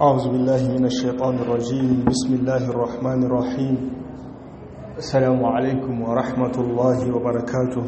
أعوذ بالله من الشيطان الرجيم بسم الله الرحمن الرحيم السلام عليكم ورحمة الله وبركاته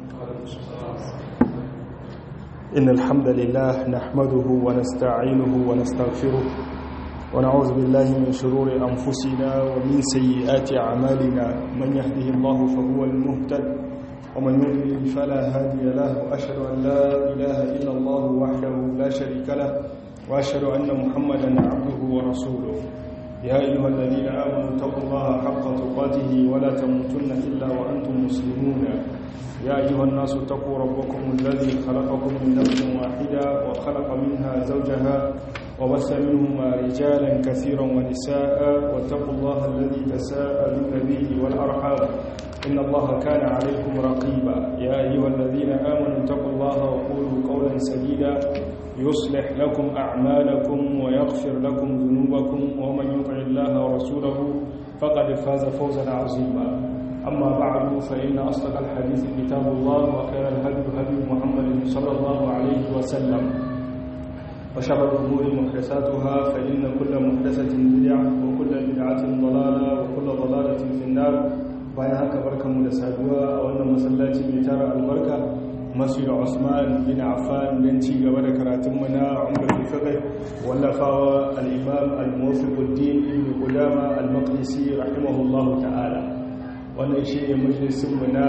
إن الحمد لله نحمده ونستعينه ونستغفره ونعوذ بالله من شرور أنفسنا ومن سيئات أعمالنا من يهده الله فهو المهتد ومن يضلل فلا هادي له وأشهد أن لا إله إلا الله وحده لا شريك له وأشهد أن محمدا عبده ورسوله يا أيها الذين آمنوا اتقوا الله حق تقاته ولا تموتن إلا وأنتم مسلمون يا أيها الناس اتقوا ربكم الذي خلقكم من نفس واحدة وخلق منها زوجها وبث منهما رجالا كثيرا ونساء واتقوا الله الذي تساءلون به والأرحام إن الله كان عليكم رقيبا يا أيها الذين آمنوا اتقوا الله وقولوا قولا سديدا يصلح لكم أعمالكم ويغفر لكم ذنوبكم ومن يطع الله ورسوله فقد فاز فوزا عظيما أما بعد فإن أصدق الحديث كتاب الله وخير الهدي هدي محمد صلى الله عليه وسلم وشر الأمور محدثاتها فإن كل محدثة بدعة وكل بدعة ضلالة وكل ضلالة في النار bayan haka barkanmu da saduwa a wannan masallaci mai tara albarka masjid Usman bin Affan don ci gaba da karatunmu na Umar fiqh wallafawa al-Imam al-Muwaffiquddin Ibn Qudama al-Maqdisi rahimahullahu ta'ala wannan shi ne majalisinmu na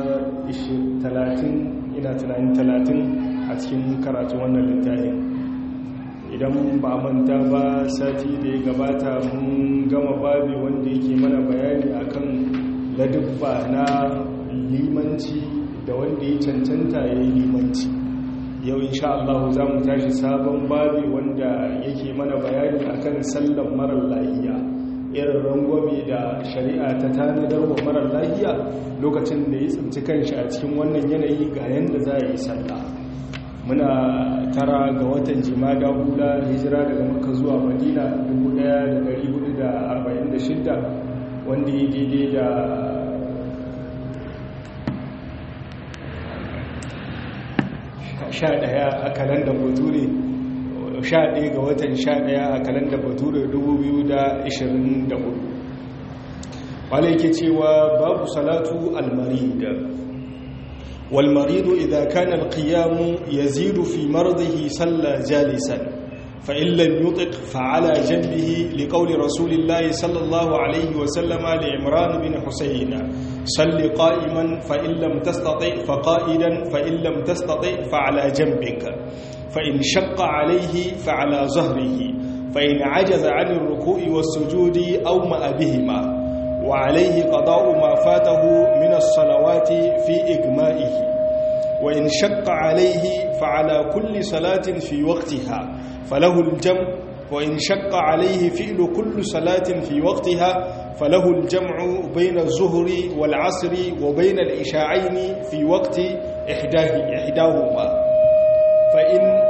30 ina tunanin 30 a cikin karatun wannan littafin idan ba manta ba sati da ya gabata mun gama babi wanda yake mana bayani akan ladubba na limanci da wanda ya cancanta ya yi limanci yau insha Allah za mu tashi sabon babi wanda yake mana bayani akan sallan marar lahiya irin rangwame da shari'a ta tanadar wa marar lahiya lokacin da ya tsinci kanshi a cikin wannan yanayi ga yanda za a yi sallah muna tara ga watan jimada hula hijira daga maka zuwa madina 1446 wanda ya daidai da sha ɗaya a kalanda bature sha ɗaya ga watan sha ɗaya a kalanda bature 2024 wale yake cewa babu salatu almarida والمريض إذا كان القيام يزيد في مرضه صلى جالسا فإن لم يطق فعلى جنبه لقول رسول الله صلى الله عليه وسلم لعمران بن حسين صل قائما فإن لم تستطع فقائدا فإن لم تستطع فعلى جنبك فإن شق عليه فعلى ظهره فإن عجز عن الركوع والسجود أومأ بهما وعليه قضاء ما فاته من الصلوات في إجمائه وإن شق عليه فعلى كل صلاة في وقتها فله الجمع وإن شق عليه فعل كل صلاة في وقتها فله الجمع بين الظهر والعصر وبين العشاءين في وقت إحداه إحداهما فإن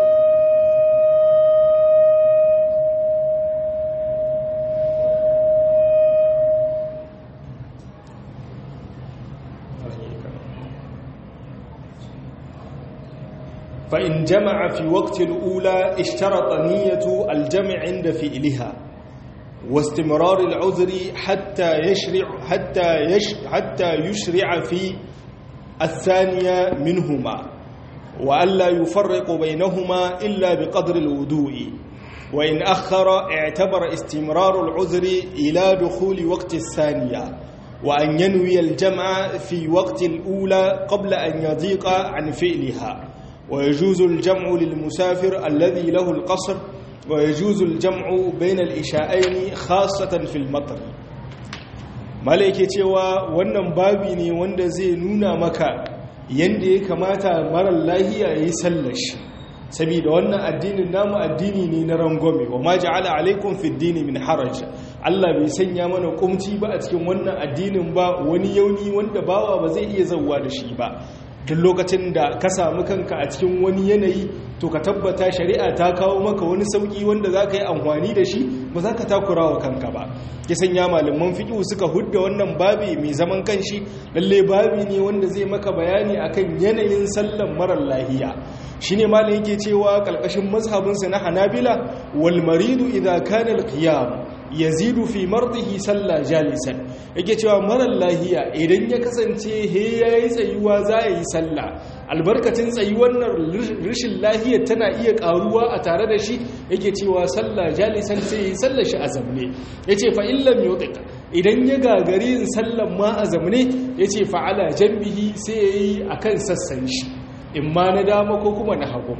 فإن جمع في وقت الأولى اشترط نية الجمع عند فئلها واستمرار العذر حتى يشرع حتى يش حتى يشرع في الثانية منهما وألا يفرق بينهما إلا بقدر الوضوء وإن أخر اعتبر استمرار العذر إلى دخول وقت الثانية وأن ينوي الجمع في وقت الأولى قبل أن يضيق عن فعلها ويجوز الجمع للمسافر الذي له القصر ويجوز الجمع بين الإشاءين خاصة في المطر malaike cewa wannan babi ne wanda zai nuna maka yanda ya kamata marar lahiya ya yi sallashi saboda wannan addinin namu addini ne na rangwame wa ma ja'ala alaikum fi dini min haraj Allah bai sanya mana kumci ba a cikin wannan addinin ba wani yauni wanda bawa ba zai iya zawwa da shi ba duk lokacin da ka samu kanka a cikin wani yanayi to ka tabbata shari'a ta kawo maka wani sauki wanda za ka yi amfani da shi ba za ka takura wa kanka ba ya sanya malaman fiqh suka hudda wannan babi mai zaman kanshi lalle babi ne wanda zai maka bayani akan yanayin sallan marar lahiya shine malam yake cewa kalkashin mazhabinsa na Hanabila wal maridu idza kana al qiyam yazidu fi mardihi salla jalisan yake cewa marar lahiya idan ya kasance he yayi tsayuwa za yi sallah albarkacin tsayuwar nan rishin lahiya tana iya karuwa a tare da shi yake cewa sallah jalisan sai yi sallar shi a zamne yace fa illam yutik idan ya gagari yin sallan ma a zamne yace fa ala janbihi sai yayi akan sassan shi imma na dama ko kuma na hagu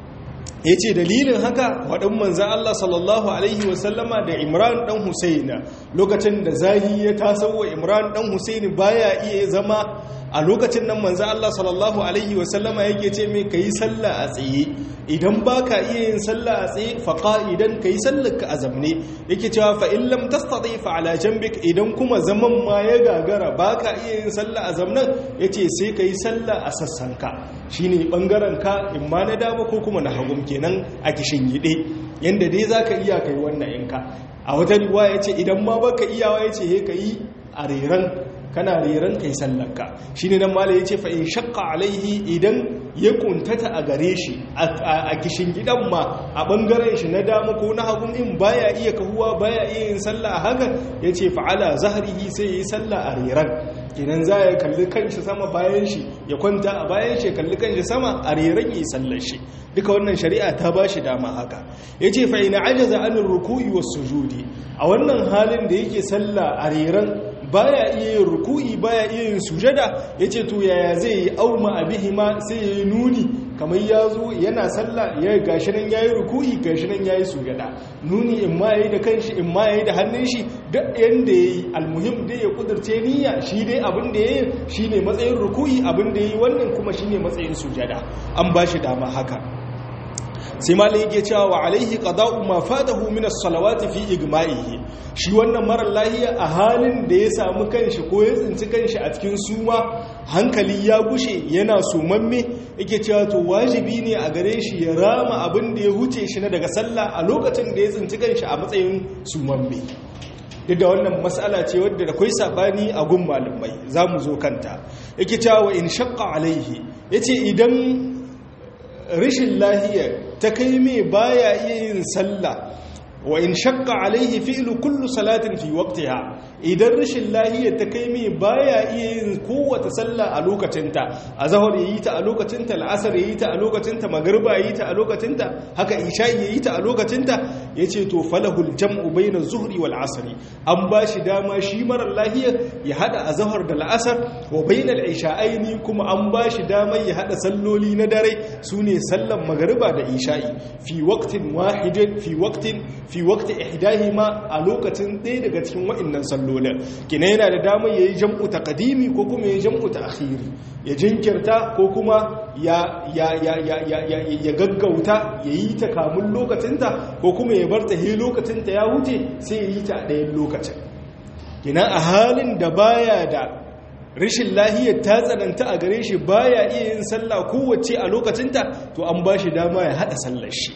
ya ce dalilin haka waɗin manzan Allah sallallahu Alaihi wasallama da Imran ɗan Husaina lokacin da zahi ya tasowa Imran ɗan Husaini baya iya zama a lokacin nan manzan Allah sallallahu Alaihi wasallama yake ce mai ka yi sallah a tsaye idan ba ka iya yin sallah a tsaye faƙa idan ka yi sallar ka a zamne yake cewa fa'in lam tastaɗe fa'ala jambik idan kuma zaman ma ya gagara ba ka iya yin sallah a zamnan ya ce sai ka yi sallah a sassanka shi ne ɓangaren ka in ma na dama ko kuma na hagun kenan a kishin yiɗe yadda dai za ka iya kai wannan inka a wata riwa ya ce idan ma ba ka iyawa ya ce he ka yi a reran kana reran kai sallarka shi ne nan mala ya ce fa'in shakka alaihi idan ya kuntata a gare shi a kishin gidan ma a ɓangaren shi na dama ko na hagun in baya iya kahuwa baya iya yin sallah a haka ya ce fa'ala zaharihi sai ya yi sallah a reran idan za ya kalli kanshi sama bayan shi ya kwanta a bayan shi ya kalli kanshi sama a reran ya yi sallar shi duka wannan shari'a ta ba shi dama haka ya ce fa'ina ajaza anin ruku'i wasu sujudi a wannan halin da yake sallah a reran baya iya yin ruku'i baya iya yin sujada yace to yaya zai yi auma abihima sai yayi nuni kamar ya zo yana sallah ya gashi nan yayi ruku'i gashi nan yayi sujada nuni in ma yayi da kanshi in ma yayi da hannun shi duk yanda yayi almuhim dai ya kudurce niyya shi dai abin da yayi shine matsayin ruku'i abin da yayi wannan kuma shine matsayin sujada an bashi dama haka sai malai yake cewa wa alaihi qada'u ma fatahu min as-salawati fi igma'ihi shi wannan marar lahiya a halin da ya samu kanshi ko ya tsinci kanshi a cikin suma hankali ya gushe yana sumamme yake cewa to wajibi ne a gare shi ya rama abin da ya huce shi na daga sallah a lokacin da ya tsinci kanshi a matsayin sumamme duk da wannan matsala ce wadda da kwai sabani a gun malamai za mu zo kanta yake cewa wa in shaqqa alaihi yace idan rashin lahiya ta kai mai baya iya yin sallah wa in shakka alaihi fi'lu kullu salatin fi waqtiha idan rashin lahiya ta kai mai baya iya yin kowace sallah a lokacinta azhar yayi ta a lokacinta al'asr yayi ta a lokacinta magriba yayi ta a lokacinta haka isha yayi ta a lokacinta yace to falahul jam'u bayna zuhri wal asri an bashi dama shi marar lahiya ya hada azhar da al'asr wa bayna al isha'aini kuma an bashi dama ya hada salloli na dare sune sallan magriba da isha'i fi waqtin wahidin fi waqtin fi waqti ihdahima a lokacin ɗaya daga cikin wa'annan sallolin kina yana da damar yayi jam'u taqdimi ko kuma yayi jam'u ta'khiri ya jinkirta ko kuma ya ya ya ya ya ya gaggauta yayi ta kamun lokacinta ko kuma ya bar ta he lokacinta ya wuce sai yayi ta a ɗayan lokacin kina a halin da baya da rashin lahiyar ta tsananta a gare shi baya iya yin sallah kowace a lokacinta to an ba shi dama ya haɗa sallar shi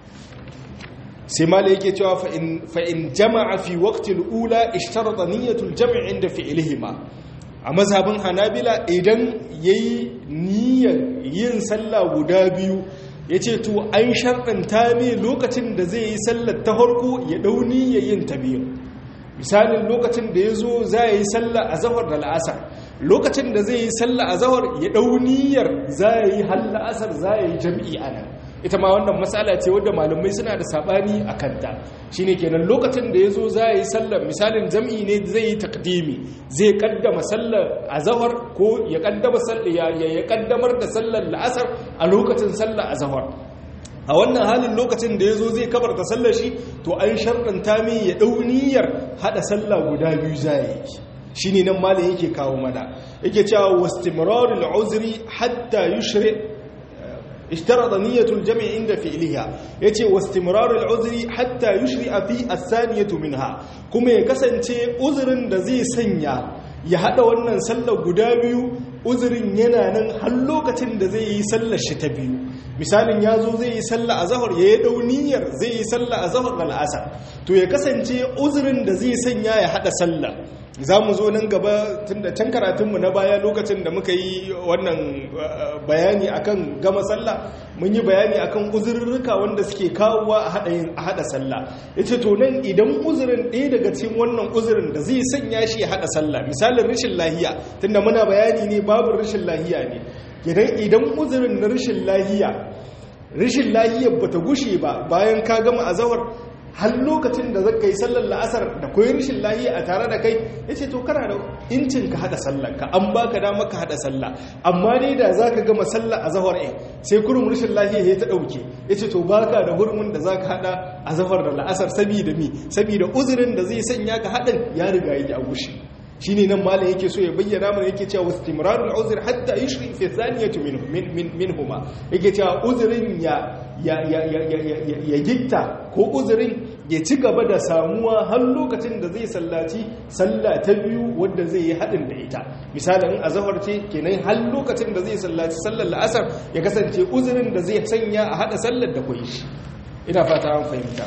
sai mala yake cewa fa'in jama'a fi waktil ula ishtarata niyyatul jami'in inda fi'ilihima a mazhabin hanabila idan ya yi niyyar yin sallah guda biyu ya ce to an sharɗanta ne lokacin da zai yi sallar ta harko ya ɗau niyyar yin ta biyu misalin lokacin da ya zo za yi sallah a zahar da la'asar lokacin da zai yi sallah a zahar ya ɗau niyyar za yi har la'asar za yi jam'i a nan ita ma wannan matsala ce wadda malamai suna da sabani a kanta shi ne kenan lokacin da ya zo za a yi sallar misalin jam'i ne zai yi takdimi zai kaddama sallar a zahar ko ya kaddamar da sallar la'asar a lokacin sallar a zahar a wannan halin lokacin da ya zo zai kabarta sallar shi to an sharɗanta mai ya ɗau niyyar haɗa sallah guda biyu za yi shi ne nan malin yake kawo mana yake cewa wastimrarul uzri hatta yushri اشترط نية الجمع عند فعلها يتي واستمرار العذر حتى يشرع في الثانية منها كما يكسنتي عذر da zai sanya ya hada wannan sallar guda biyu uzurin yana nan har lokacin da zai yi sallar shi ta biyu misalin ya zo zai yi sallah a zahar ya yi dauniyar zai yi sallah a zahar da la'asar to ya kasance uzurin da zai sanya ya haɗa sallah za mu zo nan gaba tun da can karatunmu na baya lokacin da muka yi wannan bayani akan gama sallah mun yi bayani akan uzurruka wanda suke kawowa a haɗa sallah ya ce to nan idan uzurin ɗaya daga cikin wannan uzurin da zai sanya shi ya haɗa sallah misalin rashin lahiya tunda muna bayani ne babu rashin lahiya ne idan uzurin na rashin lahiya rashin lahiyar bata gushe ba bayan ka gama azawar har lokacin da zaka yi sallar la'asar da koyi rashin lahiya a tare da kai ya ce to kana da incin ka hada sallar ka an baka dama ka hada sallah amma ne da zaka gama sallar a zahar ɗin sai kurum rashin lahiya ya ta ɗauke ya ce to baka da hurumin da zaka hada a zahar da la'asar sabida mi sabida uzurin da zai sanya ka haɗin ya riga ya gushe shine nan malam yake so ya bayyana mana yake cewa istimrarul uzr hatta yushri fi thaniyati min min minhuma yake cewa uzrin ya ya ya ya ya gitta ko uzrin ya ci gaba da samuwa har lokacin da zai sallaci sallah ta biyu wadda zai yi hadin da ita misalin azhar ce kenan har lokacin da zai sallaci sallar la'asar ya kasance uzrin da zai sanya a hada sallar da koyi ina fata an fahimta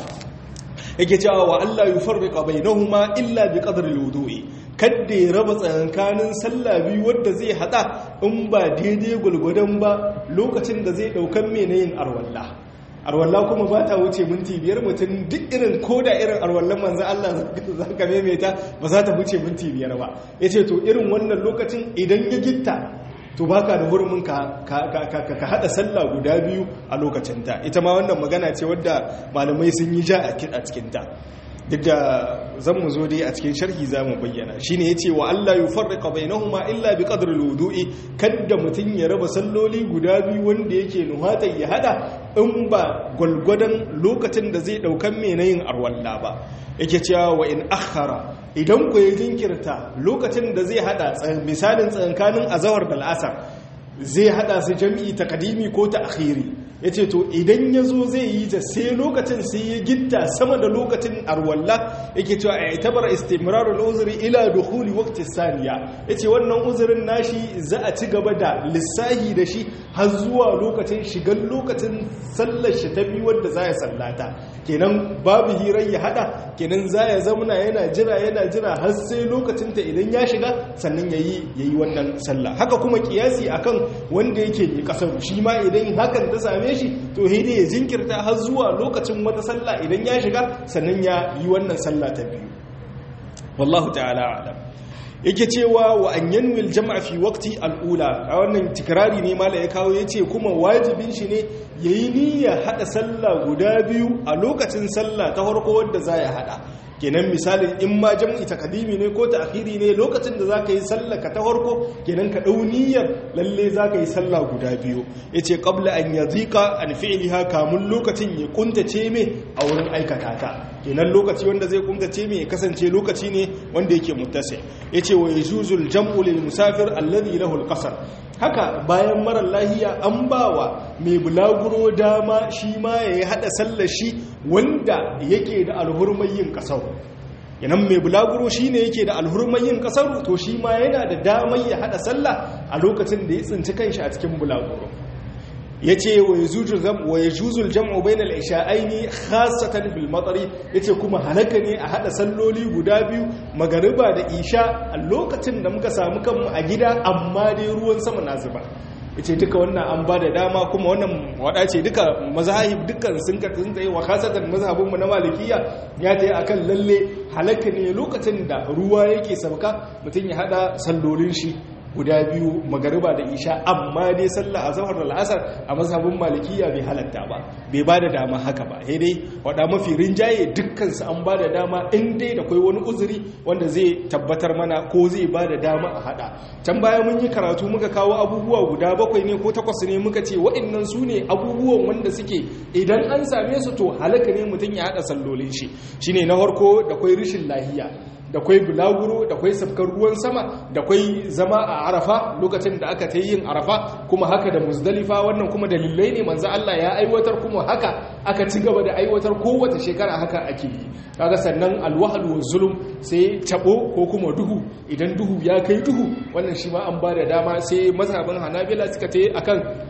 yake cewa wa Allah yufarriqa bainahuma illa bi qadri al-wudu'i kadda ya raba tsakankanin sallah biyu wadda zai hada in ba daidai gulgudan ba lokacin da zai daukan mene yin arwalla arwalla kuma ba ta wuce minti biyar mutum duk irin koda irin arwallan manzo Allah za ka maimaita ba za ta wuce minti biyar ba yace to irin wannan lokacin idan ya gitta to baka da hurumin ka ka hada sallah guda biyu a lokacin ta ita ma wannan magana ce wadda malamai sun yi ja a cikin ta duk da zan mu zo dai a cikin sharhi za mu bayyana shi ne ya ce wa Allah yi farrika bainahuma illa bi qadri al-wudu'i kadda mutum ya raba salloli guda biyu wanda yake nuhata ya hada in ba gwalgwadon lokacin da zai daukan me yin arwalla ba yake cewa wa in akhara idan ku ya jinkirta lokacin da zai hada misalin tsankanin azawar da al'asar zai hada su jami'i takadimi ko ta akhiri ya ce to idan ya zo zai yi ta sai lokacin sai ya gitta sama da lokacin arwalla yake cewa a itabar istimrarul uzuri ila dukhuli waqti saniya yace wannan uzurin nashi za a ci gaba da lissahi da shi har zuwa lokacin shigar lokacin sallar shi ta biyu wanda za ya sallata kenan babu hirar ya hada kenan za ya zamana yana jira yana jira har sai lokacin ta idan ya shiga sannan yayi yayi wannan sallah haka kuma kiyasi akan wanda yake yi kasar shi ma idan hakan ta same shi to hede ya jinkirta har zuwa lokacin wata sallah idan ya shiga sannan ya yi wannan sallah ta biyu wallahu ta'ala alam yake cewa wa an yanwil jama'a fi waqti al'ula a wannan tikrari ne mala ya kawo yace kuma wajibin shi ne yayi niyya hada sallah guda biyu a lokacin sallah ta farko wanda za ya hada kenan misalin in ma jam'i takadimi ne ko ta'khiri ne lokacin da zaka yi sallah ka ta farko kenan ka dau niyyar lalle zaka yi sallah guda biyu yace qabla an yadhika an fi'liha kamun lokacin ya kuntace me a wurin aikata ta kenan lokaci wanda zai kuntace me ya kasance lokaci ne wanda yake muttasi yace wa yajuzul jam'u lil musafir alladhi lahu al-qasr haka bayan marar lahiya an bawa mai bulaguro dama shi ma ya yi haɗa sallar shi wanda yake da alhurmar yin ƙasar yanan mai bulaguro shi ne yake da alhurmar yin ƙasar to shi ma yana da damar ya haɗa sallah a lokacin da ya tsinci kanshi a cikin bulaguro ya ce wa ya juzul jam'u bai na isha'aini khasatan bil matsari ya ce kuma halaka ne a haɗa salloli guda biyu magariba da isha a lokacin da muka samu kanmu a gida amma dai ruwan sama na zuba ya ce duka wannan an ba da dama kuma wannan waɗa ce duka mazahib dukkan sun sun tsaye wa khasatan mazhabinmu na malikiya ya ta yi akan lalle halaka ne lokacin da ruwa yake sauka mutum ya haɗa sallolin shi guda biyu magariba da isha amma dai sallah a zahar da la'asar a mazhabin malikiya bai halatta ba bai ba da dama haka ba sai dai wada mafi rinjaye dukkansu an ba da dama in dai da kwai wani uzuri wanda zai tabbatar mana ko zai ba da dama a hada can baya mun yi karatu muka kawo abubuwa guda bakwai ne ko takwas ne muka ce waɗannan su ne abubuwan wanda suke idan an same su to halaka ne mutum ya hada sallolin shi shine na farko da kwai rishin lahiya da kwai bulaguro da kwai safkar ruwan sama da kwai zama a arafa lokacin da aka ta yin arafa kuma haka da muzdalifa wannan kuma dalilai ne manzo Allah ya aiwatar kuma haka aka ci gaba da aiwatar kowace shekara haka ake yi kaga sannan alwahal wa zulum sai tabo ko kuma duhu idan duhu ya kai duhu wannan shi ma an ba da dama sai mazhabin hanabila suka ta akan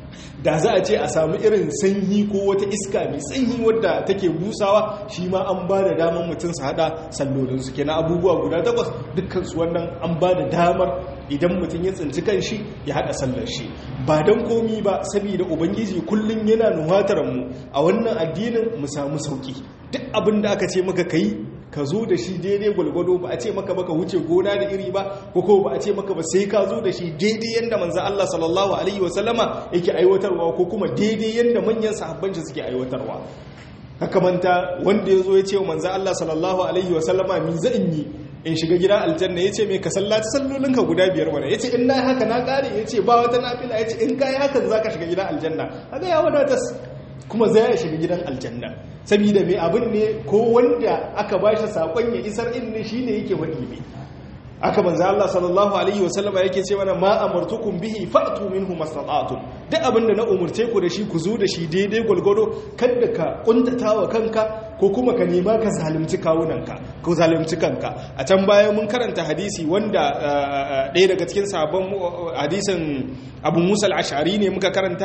da za a ce a samu irin sanyi ko wata iska mai sanyi wadda take busawa shi ma an ba da damar mutum su hada sallolinsu kenan abubuwa guda takwas dukkansu wannan an ba da damar idan mutum ya tsinci kan shi ya hada sallar shi ba don komi ba saboda ubangiji kullum yana nuhatar mu a wannan addinin mu samu sauki duk abin da aka ce maka kai ka zo da shi daidai gwalgwado ba a ce maka baka wuce gona da iri ba ko ko ba a ce maka ba sai ka zo da shi daidai yanda manzo Allah sallallahu alaihi wasallama yake aiwatarwa ko kuma daidai yanda manyan sahabban shi suke aiwatarwa haka manta wanda ya zo ya ce wa manzo Allah sallallahu alaihi wasallama mi zan yi in shiga gida aljanna ya ce mai ka sallaci sallolinka guda biyar wane ya ce in na yi haka na ƙare ya ce ba wata nafila ya ce in ka yi hakan za ka shiga gidan aljanna haka ya wadatas kuma za ya shiga gidan aljanna saboda mai abin ne ko wanda aka ba shi saƙon ya isar in ne shi ne yake wani ne aka banza Allah sallallahu alaihi wasallam yake ce mana ma amartukum bihi fa'tu minhu mastata'tum duk abin da na umurce ku da shi ku zo da shi daidai gwalgwado kada ka kuntatawa kanka ko kuma ka nema ka zalunci kawunanka ko zalunci kanka a can baya mun karanta hadisi wanda ɗaya daga cikin sabon hadisin Abu Musa al-Ash'ari ne muka karanta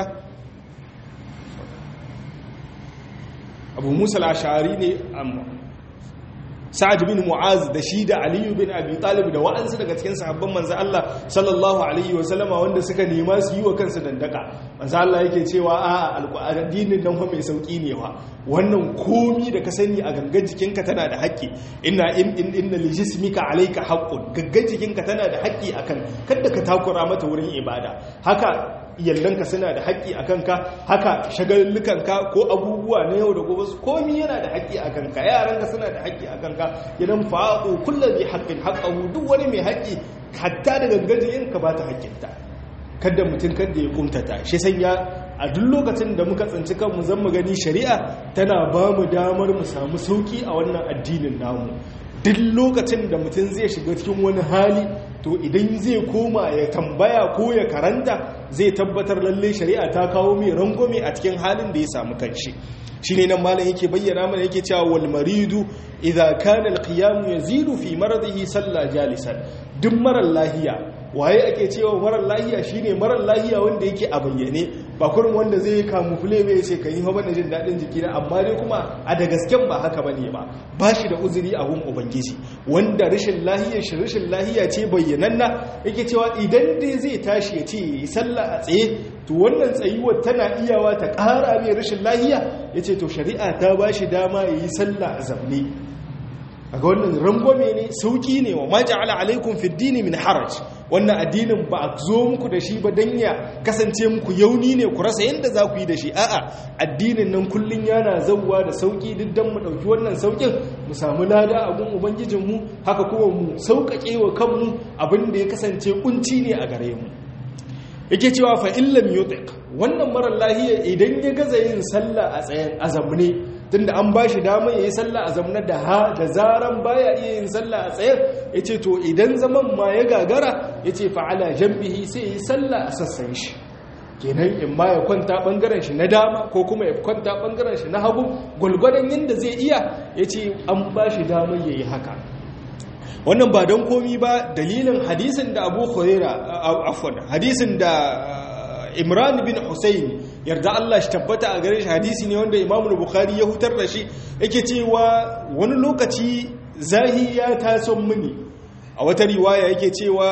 Abu Musa al-Ash'ari ne amma sa'ad bin mu'az da shi da aliyu bin abi talib da wa'ansu daga cikin sahabban manzo Allah sallallahu alaihi wa sallama wanda suka nema su yi wa kansu dandaka manzo Allah yake cewa a alqur'anin nan fa mai sauki ne wa wannan komi da ka sani a gangan jikinka tana da haƙƙi inna in inna li jismika alayka haqqun gangan jikinka tana da haƙƙi akan kada ka takura mata wurin ibada haka iyallanka suna da haƙƙi a kanka haka shagallukanka ko abubuwa na yau da gobe su komi yana da haƙƙi a kanka yaranka suna da haƙƙi a kanka idan fa'aqu kullu bi haqqin haqqahu duk wani mai haƙƙi hatta da gangajiyin ka ba ta haƙƙinta kada mutum kada ya kumtata shi sanya a duk lokacin da muka tsinci kanmu zan mu gani shari'a tana ba mu damar mu samu sauki a wannan addinin namu duk lokacin da mutum zai shiga cikin wani hali to idan zai koma ya tambaya ko ya karanta zai tabbatar lalle shari'a ta kawo mai rangwame a cikin halin da ya samu kanshi shine nan malam yake bayyana mana yake cewa wal maridu idza kana al qiyam yazidu fi maradihi salla jalisan duk marar lahiya waye ake cewa marar lahiya shine marar lahiya wanda yake a bayyane ba kurin wanda zai kamufle bai ce kan yi fa bana jin dadin jiki na amma dai kuma a da gasken ba haka bane ba ba shi da uzuri a gun ubangiji wanda rashin lahiya shi rashin lahiya ce bayyananna yake cewa idan dai zai tashi ya ce yi sallah a tsaye to wannan tsayuwar tana iyawa ta ƙara mai rashin lahiya yace to shari'a ta ba shi dama ya yi sallah a zamne a ga wannan rangwame ne sauki ne wa maja'ala alaikum fi dini min haraj wannan addinin ba a zo muku da shi ba dan ya kasance muku yauni ne ku rasa yadda za ku yi da shi a'a addinin nan kullun yana zauwa da sauki duk dan mu dauki wannan saukin mu samu lada a gun ubangijin mu haka kuma mu sauƙaƙe wa kanmu abin da ya kasance kunci ne a gare mu yake cewa fa illam yutiq wannan marar lahiya idan ya gaza yin sallah a tsayen azamne tunda an ba shi dama ya yi sallah a zamna da ha da zaran baya iya yin sallah a tsaye ya ce to idan zaman ma ya gagara ya ce fa'ala jambihi sai ya yi sallah a sassan shi kenan in ma ya kwanta ɓangaren shi na dama ko kuma ya kwanta ɓangaren shi na hagu gwalgwadon yadda zai iya ya ce an ba shi dama ya yi haka wannan ba don komi ba dalilin hadisin da abu huraira afwan hadisin da imran bin husayn yarda Allah shi tabbata a gare shi hadisi ne wanda Imam Bukhari ya hutar da shi yake cewa wani lokaci zahi ya taso mini a wata riwaya yake cewa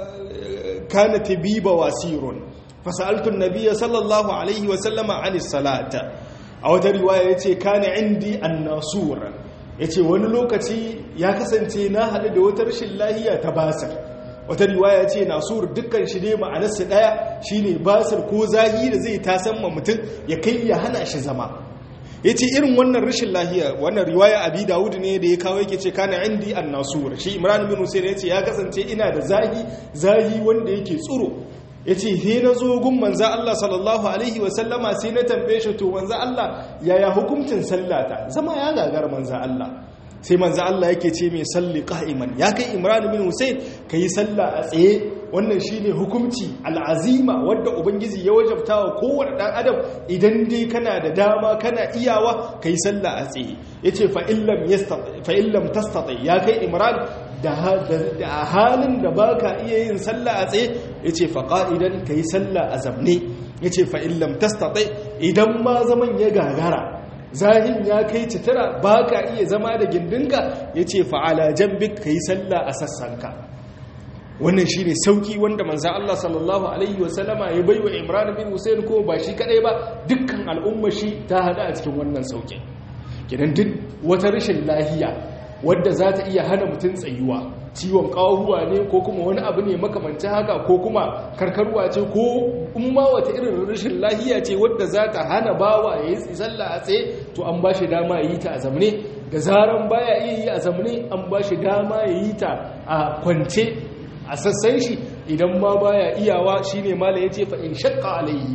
kana tabiba wasirun fasaltu an-nabiy sallallahu alaihi wa sallama anis salata a wata riwaya yace kana indi an-nasur yace wani lokaci ya kasance na hadu da wata rashin lahiya ta basir wata riwaya ce nasur dukkan shi ne ma'anarsa daya shine basir ko zahi da zai tasan ma mutum ya kai ya hana shi zama yace irin wannan rashin lahiya wannan riwaya abi dawud ne da ya kawo yake ce kana indi an-nasur shi imran bin husayn yace ya kasance ina da zahi zahi wanda yake tsuro yace he na zo gun manzo Allah sallallahu alaihi wa sallama sai na tambaye shi to manzo Allah yaya hukuncin sallata zama ya gagar manzo Allah sai manzo Allah yake ce mai salli qa'iman ya kai Imran bin Hussein kai sallah a tsaye wannan shine hukunci al'azima wanda ubangiji ya wajabta wa kowanne dan adam idan dai kana da dama kana iyawa kai sallah a tsaye yace fa illam yastati fa illam tastati ya kai Imran da halin da baka iya yin sallah a tsaye yace fa qa'idan kai sallah a zamne yace fa in lam tastati idan ma zaman ya gagara zahin ya kai citira ba ka iya zama da gindinka ya ce fa'ala jambik ka yi sallah a sassanka wannan shi ne sauki wanda manzan Allah sallallahu Alaihi wasallama ya bai wa imran bin hussein ko ba shi kadai ba dukkan al'umma shi ta hada a cikin wannan sauki gidan duk wata rashin lahiya wadda za ta iya hana mutum tsayuwa ciwon ƙawahuwa ne ko kuma wani abu ne makamanci haka ko kuma karkarwa ce ko umma wata irin rashin lahiya ce wadda za ta hana bawa ya yi sallah a tsaye to an ba shi dama ya yi ta a zamne da zaran baya iya yi a zamne an ba shi dama ya yi ta a kwance a sassan shi idan ma baya iyawa shine mala yace fa in shaqqa alayhi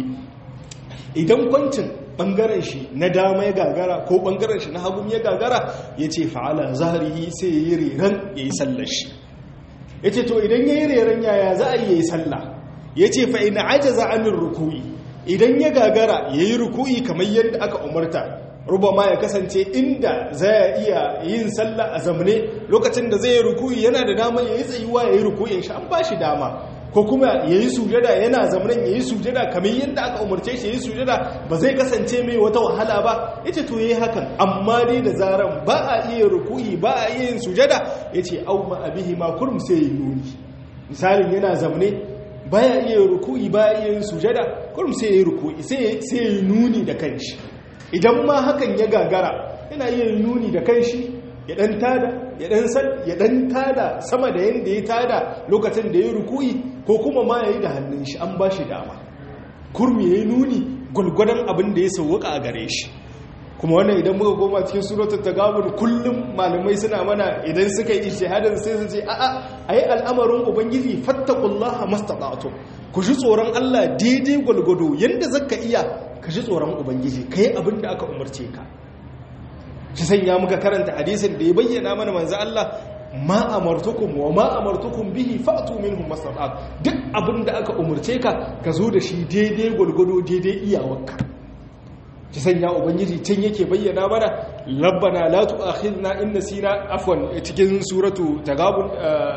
idan kwancin bangaren shi na dama ya gagara ko bangaren shi na hagun ya gagara ya ce fa'ala zaharihi sai ya yi reren ya yi sallar shi ya ce to idan ya yi reren yaya za a yi ya yi sallah ya ce fa'ina ajaza amin ruku'i idan ya gagara ya yi ruku'i kamar yadda aka umarta rubama ya kasance inda zai iya yin sallah a zamane lokacin da zai yi ruku'i yana da dama ya yi tsayuwa ya yi ruku'in shi an ba shi dama ko kuma ya yi sujada yana zamanin ya yi sujada kamar yadda aka umarce shi ya yi sujada ba zai kasance mai wata wahala ba ya ce to ya yi hakan amma dai da zaran ba a iya ruku'i ba a iya yin sujada ya ce au ma abihi ma kurum sai ya nuni misalin yana zamane ba ya iya ruku'i ba ya iya yin sujada kurum sai ya yi ruku'i sai ya yi nuni da kanshi idan ma hakan ya gagara yana iya yin nuni da kanshi ya dan tada ya dan san ya dan tada sama da yanda ya tada lokacin da ya ruku'i ko kuma ma yayi da hannun shi an bashi dama kurmi yayi nuni gulgudan abin da ya sauka a gare shi kuma wannan idan muka koma cikin suratul tagabun kullum malamai suna mana idan suka yi ijtihadin sai su ce a a ayi al'amarin ubangiji fattaqullaha mastata'tum ku ji tsoron Allah daidai gulgudu yanda zaka iya ka ji tsoron ubangiji kai abin da aka umarce ka shi sanya muka karanta hadisin da ya bayyana mana manzo Allah ma amartukum wa ma amartukum bihi fa'tu minhum mastata'at duk abin da aka umurce ka ka zo da shi daidai gulgudo daidai iyawarka shi sanya ubangiji can yake bayyana mana labbana la tu'akhidna in nasina afwan cikin suratu tagabun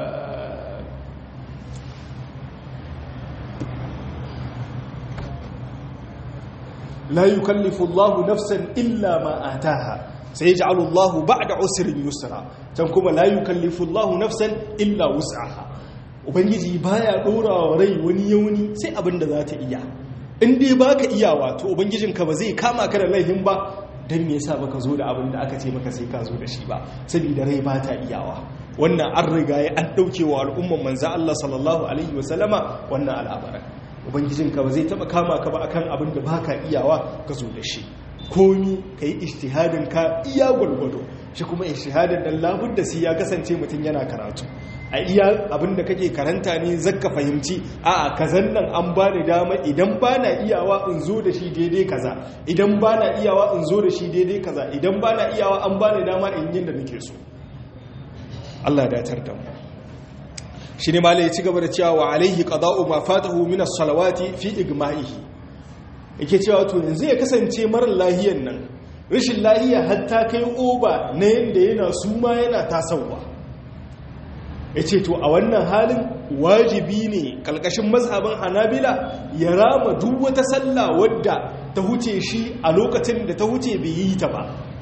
la yukallifu Allahu nafsan illa ma ataha sai ji alullahu ba da usirin yusra can kuma la yukallifu Allahu nafsan illa wus'aha ubangiji baya dora wa rai wani yauni sai abin da za ta iya in dai baka iyawa to ubangijinka ba zai kama ka da laihin ba dan me yasa baka zo da abin da aka ce maka sai ka zo da shi ba saboda rai ba ta iyawa wannan an riga ya an dauke wa al'umman manzo Allah sallallahu alaihi wasallama wannan al'amarin ubangijinka ba zai taba kama ka ba akan abin da baka iyawa ka zo da shi komi ka yi ishtihadin ka iya gwalgwado shi kuma ishtihadin dan labun da si ya kasance mutum yana karatu a iya abinda kake karanta ne zaka fahimci a kazan nan an ba ni dama idan ba na iyawa in zo da shi daidai kaza idan ba na iyawa in zo da shi daidai kaza idan ba na iyawa an ba ni dama in yin da nake so Allah ya datar da mu shi ne malai ya ci gaba da cewa wa alaihi qada'u ma fatahu min as-salawati fi igma'ihi yake cewa to yanzu ya kasance marar lahiyan nan rashin lahiya hatta kai oba na yadda yana suma yana tasawa ya ce to a wannan halin wajibi ne kalkashin mazhabin hanabila ya rama duk wata sallah wadda ta huce shi a lokacin da ta huce bai yi ta ba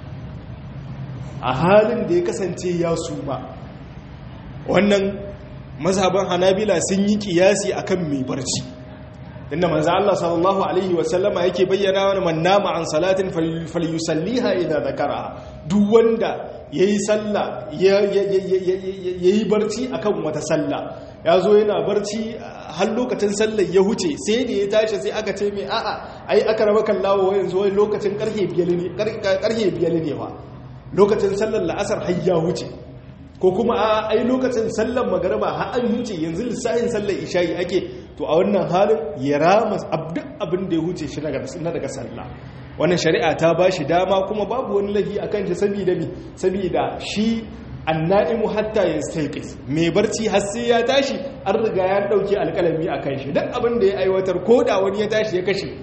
a halin da ya kasance ya suma wannan mazhabin hanabila sun yi kiyasi akan mai barci inda manzo Allah sallallahu alaihi wasallama yake bayyana wani man nama an salatin falyusalliha idza zakara duk wanda yayi sallah yayi barci akan wata sallah yazo yana barci har lokacin sallar ya huce sai da ya tashi sai aka ce mai a'a ai aka raba kallawo yanzu wai lokacin karfe 5 ne karfe 5 ne wa lokacin sallar la'asar har ya huce ko kuma a ai lokacin sallar magariba har an huce yanzu lissafin sallar isha'i ake to a wannan halin ya rama duk abin da ya huce shi na daga sallah wannan shari'a ta ba shi dama kuma babu wani lafi a kan shi saboda mi saboda shi anna'imu hatta ya staiqis mai barci har sai ya tashi an riga ya dauke alƙalami a kan shi duk abin da ya aiwatar ko da wani ya tashi ya kashe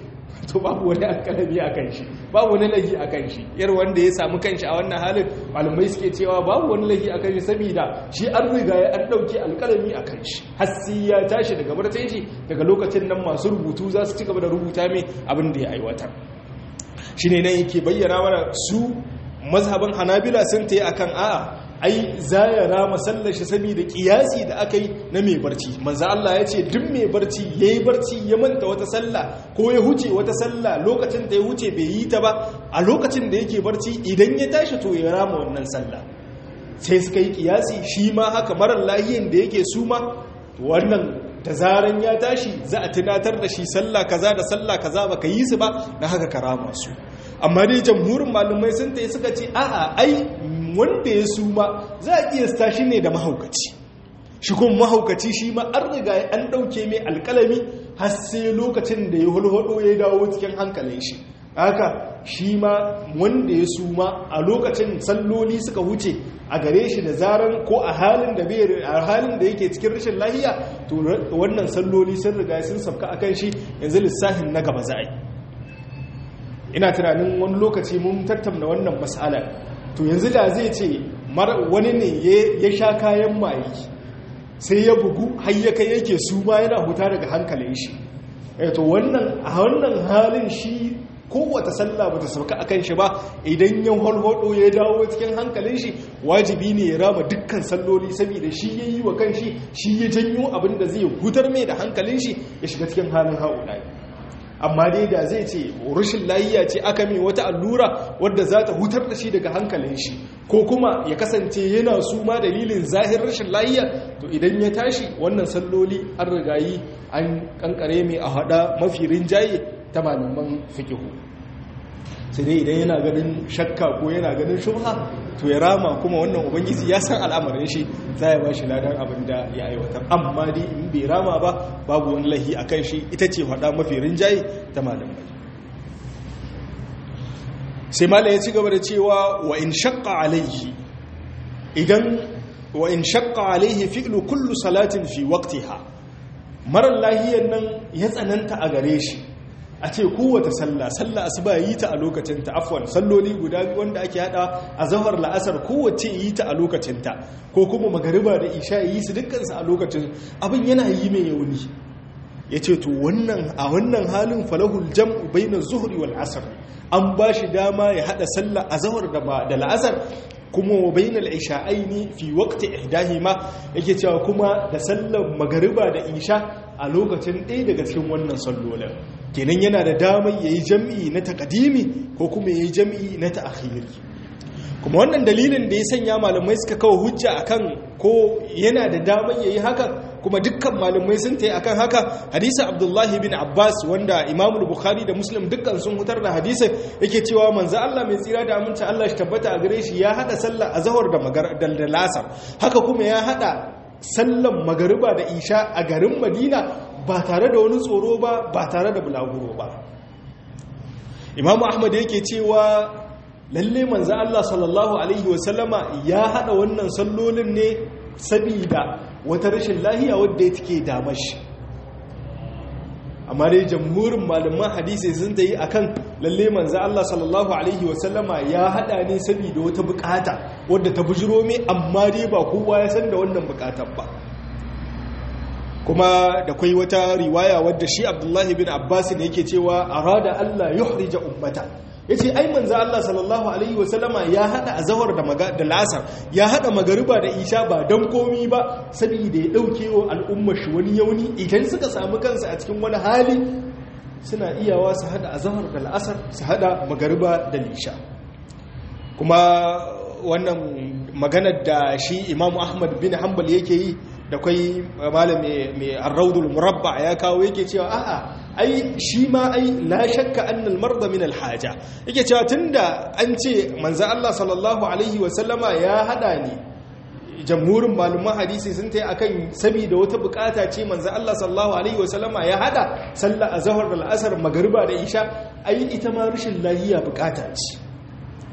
to babu wani alkalami a kan shi babu wani lahi a kan shi yar wanda ya samu kanshi a wannan halin malamai suke cewa babu wani lahi a kan shi saboda shi an riga ya an dauke alkalami a kan shi hassi ya tashi daga barcin shi daga lokacin nan masu rubutu za su ci gaba da rubuta mai abin da ya aiwatar shine nan yake bayyana mana su mazhaban hanabila sun ta yi akan a'a ai za ya rama sallar shi saboda kiyasi da aka yi na mai barci manzo Allah ya ce duk mai barci yayi barci ya manta wata sallah ko ya huce wata sallah lokacin da ya huce bai yi ta ba a lokacin da yake barci idan ya tashi to ya rama wannan sallah sai suka yi kiyasi shi ma haka marar lahiyin da yake suma wannan da zaran ya tashi za a tunatar da shi sallah kaza da sallah kaza baka yi su ba na haka karama su amma dai jamhurin malumai sun tayi suka ce a'a ai wanda ya suma za a kiyasta shi ne da mahaukaci shi kuma mahaukaci shi ma an riga an dauke mai alkalami har sai lokacin da ya hulhudo ya dawo cikin hankalin shi haka shi ma wanda ya suma a lokacin salloli suka wuce a gare shi da zaran ko a halin da bai a halin da yake cikin rashin lahiya to wannan salloli sun riga sun sabka akan shi yanzu lissafin na gaba za a yi ina tunanin wani lokaci mun tattauna wannan mas'ala to yanzu da zai ce wani ne ya sha kayan maye sai ya bugu har ya kai yake suma yana huta daga hankalin shi to wannan a wannan halin shi kowace sallah bata sauka akan shi ba idan ya holhodo ya dawo cikin hankalin shi wajibi ne ya raba dukkan salloli saboda shi ya yi wa kanshi shi ya janyo abin da zai hutar mai da hankalin shi ya shiga cikin halin haula amma dai da zai ce rashin layiya ce aka mai wata allura wadda za ta hutar da shi daga hankalin shi ko kuma ya kasance yana su ma dalilin zahir rashin layiya to idan ya tashi wannan salloli an rigayi an kankare mai a hada mafi rinjaye ta malaman fikihu sai dai idan yana ganin shakka ko yana ganin shubha to ya rama kuma wannan ubangiji ya san al'amarin shi za ya ba shi ladan abin da ya aiwatar amma dai in bai rama ba babu wani lahi a kan shi ita ce faɗa mafi rinjaye ta malamai sai malam ya ci gaba da cewa wa in shakka alaihi idan wa in shakka alaihi fi'lu kullu salatin fi waqtiha marar lahiyar nan ya tsananta a gare shi a ce kowace sallah sallah asuba yi ta a lokacinta afwan salloli guda biyu wanda ake hada a zahar la'asar kowace yi ta a lokacinta ko kuma magariba da isha yi su dukkansu a lokacin abin yana yi mai yauni ya ce to wannan a wannan halin falahul jam'u bainar zuhri wal asr an ba shi dama ya hada sallah a zahar da la'asar kuma wa bainal isha'aini fi waqti ihdahima yake cewa kuma da sallar magariba da isha a lokacin ɗaya daga cikin wannan sallolin kenan yana da damar yayi jam'i na taqdimi ko kuma yayi jam'i na ta'khiri kuma wannan dalilin da ya sanya malamai suka kawo hujja akan ko yana da damar yayi haka kuma dukkan malamai sun tayi akan haka hadisi Abdullahi bin Abbas wanda Imam Bukhari da Muslim dukkan sun hutar da hadisin yake cewa manzo Allah mai tsira da aminci Allah shi tabbata a gare shi ya hada sallar azhar da magar da lasar haka kuma ya hada sallan magariba da isha a garin Madina ba tare da wani tsoro ba ba tare da bulaguro ba Imam Ahmad yake cewa lalle manzo Allah sallallahu alaihi wasallama ya hada wannan sallolin ne sabida wata rashin lahiya wadda take damar shi amma dai jamhurin malaman hadisi sun ta yi akan lalle manzo Allah sallallahu alaihi wasallama ya hada ne saboda wata bukata wadda ta bujiro mai amma dai ba kowa ya san da wannan bukatar ba kuma da kwai wata riwaya wadda shi Abdullahi bin Abbas ne yake cewa arada Allah yuhrija ummata ya ce ai manzo Allah sallallahu alaihi wasallama ya hada azhar da da lasar ya hada magariba da isha ba dan komi ba saboda ya dauke wa al'ummar shi wani yauni idan suka samu kansu a cikin wani hali suna iyawa su hada azhar da lasar su hada magariba da isha kuma wannan maganar da shi Imam Ahmad bin Hanbal yake yi da kwai malam mai arraudul murabba ya kawo yake cewa a'a ai shi ma ai la shakka annal marda min alhaja yake cewa tunda an ce manzo Allah sallallahu alaihi wa sallama ya hada ni jamhurin malaman hadisi sun tayi akan saboda wata bukata ce manzo Allah sallallahu alaihi wa sallama ya hada sallar azhar da al'asr magriba da isha ai ita ma rashin lahiya bukata ce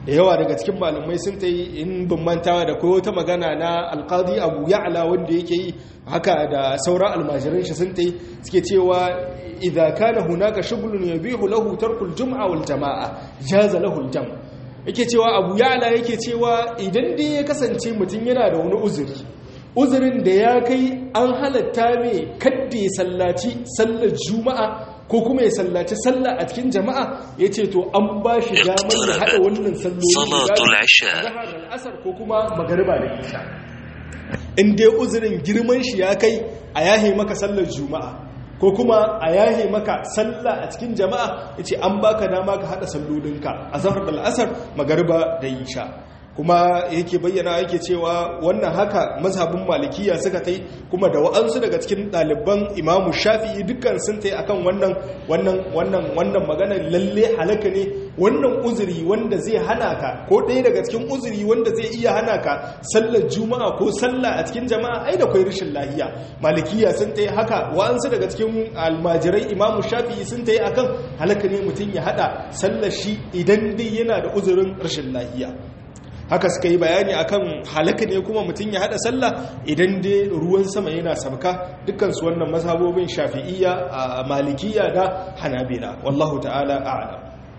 da yawa daga cikin malamai sun ta yi in bin mantawa da koyo ta magana na alkadi abu ya'ala wanda yake yi haka da sauran almajiran shi sun ta yi suke cewa idan kana hunaka shugulun yabihu lahu tarkul jum'a wal jama'a jaza lahu jam yake cewa abu ya'ala yake cewa idan dai ya kasance mutum yana da wani uzuri uzurin da ya kai an halatta mai kadda ya sallaci sallar juma'a ko kuma ya sallaci sallah a cikin jama'a ya ce to an ba shi damar ya haɗa wannan salloli asar ko kuma magariba da isha in dai uzurin girman shi ya kai a yahe maka sallar juma'a ko kuma a yahe maka sallah a cikin jama'a ya ce an baka dama ka haɗa sallolinka a zahar da al'asar magariba da isha kuma yake bayyana yake cewa wannan haka mazhabin malikiya suka tai kuma da wa'ansu daga cikin ɗaliban imamu shafi'i dukkan sun tai akan wannan wannan wannan wannan magana lalle halaka ne wannan uzuri wanda zai hana ka ko ɗaya daga cikin uzuri wanda zai iya hana ka sallar juma'a ko sallah a cikin jama'a ai da kwai rashin lahiya malikiya sun tai haka wa'ansu daga cikin almajirai imamu shafi'i sun tai akan halaka ne mutum ya hada sallar shi idan dai yana da uzurin rashin lahiya haka suka yi bayani akan halaka ne kuma mutum ya hada sallah idan dai ruwan sama yana sabka dukkansu wannan mazhabobin shafi'iyya a malikiya da hanabila wallahu ta'ala a'lam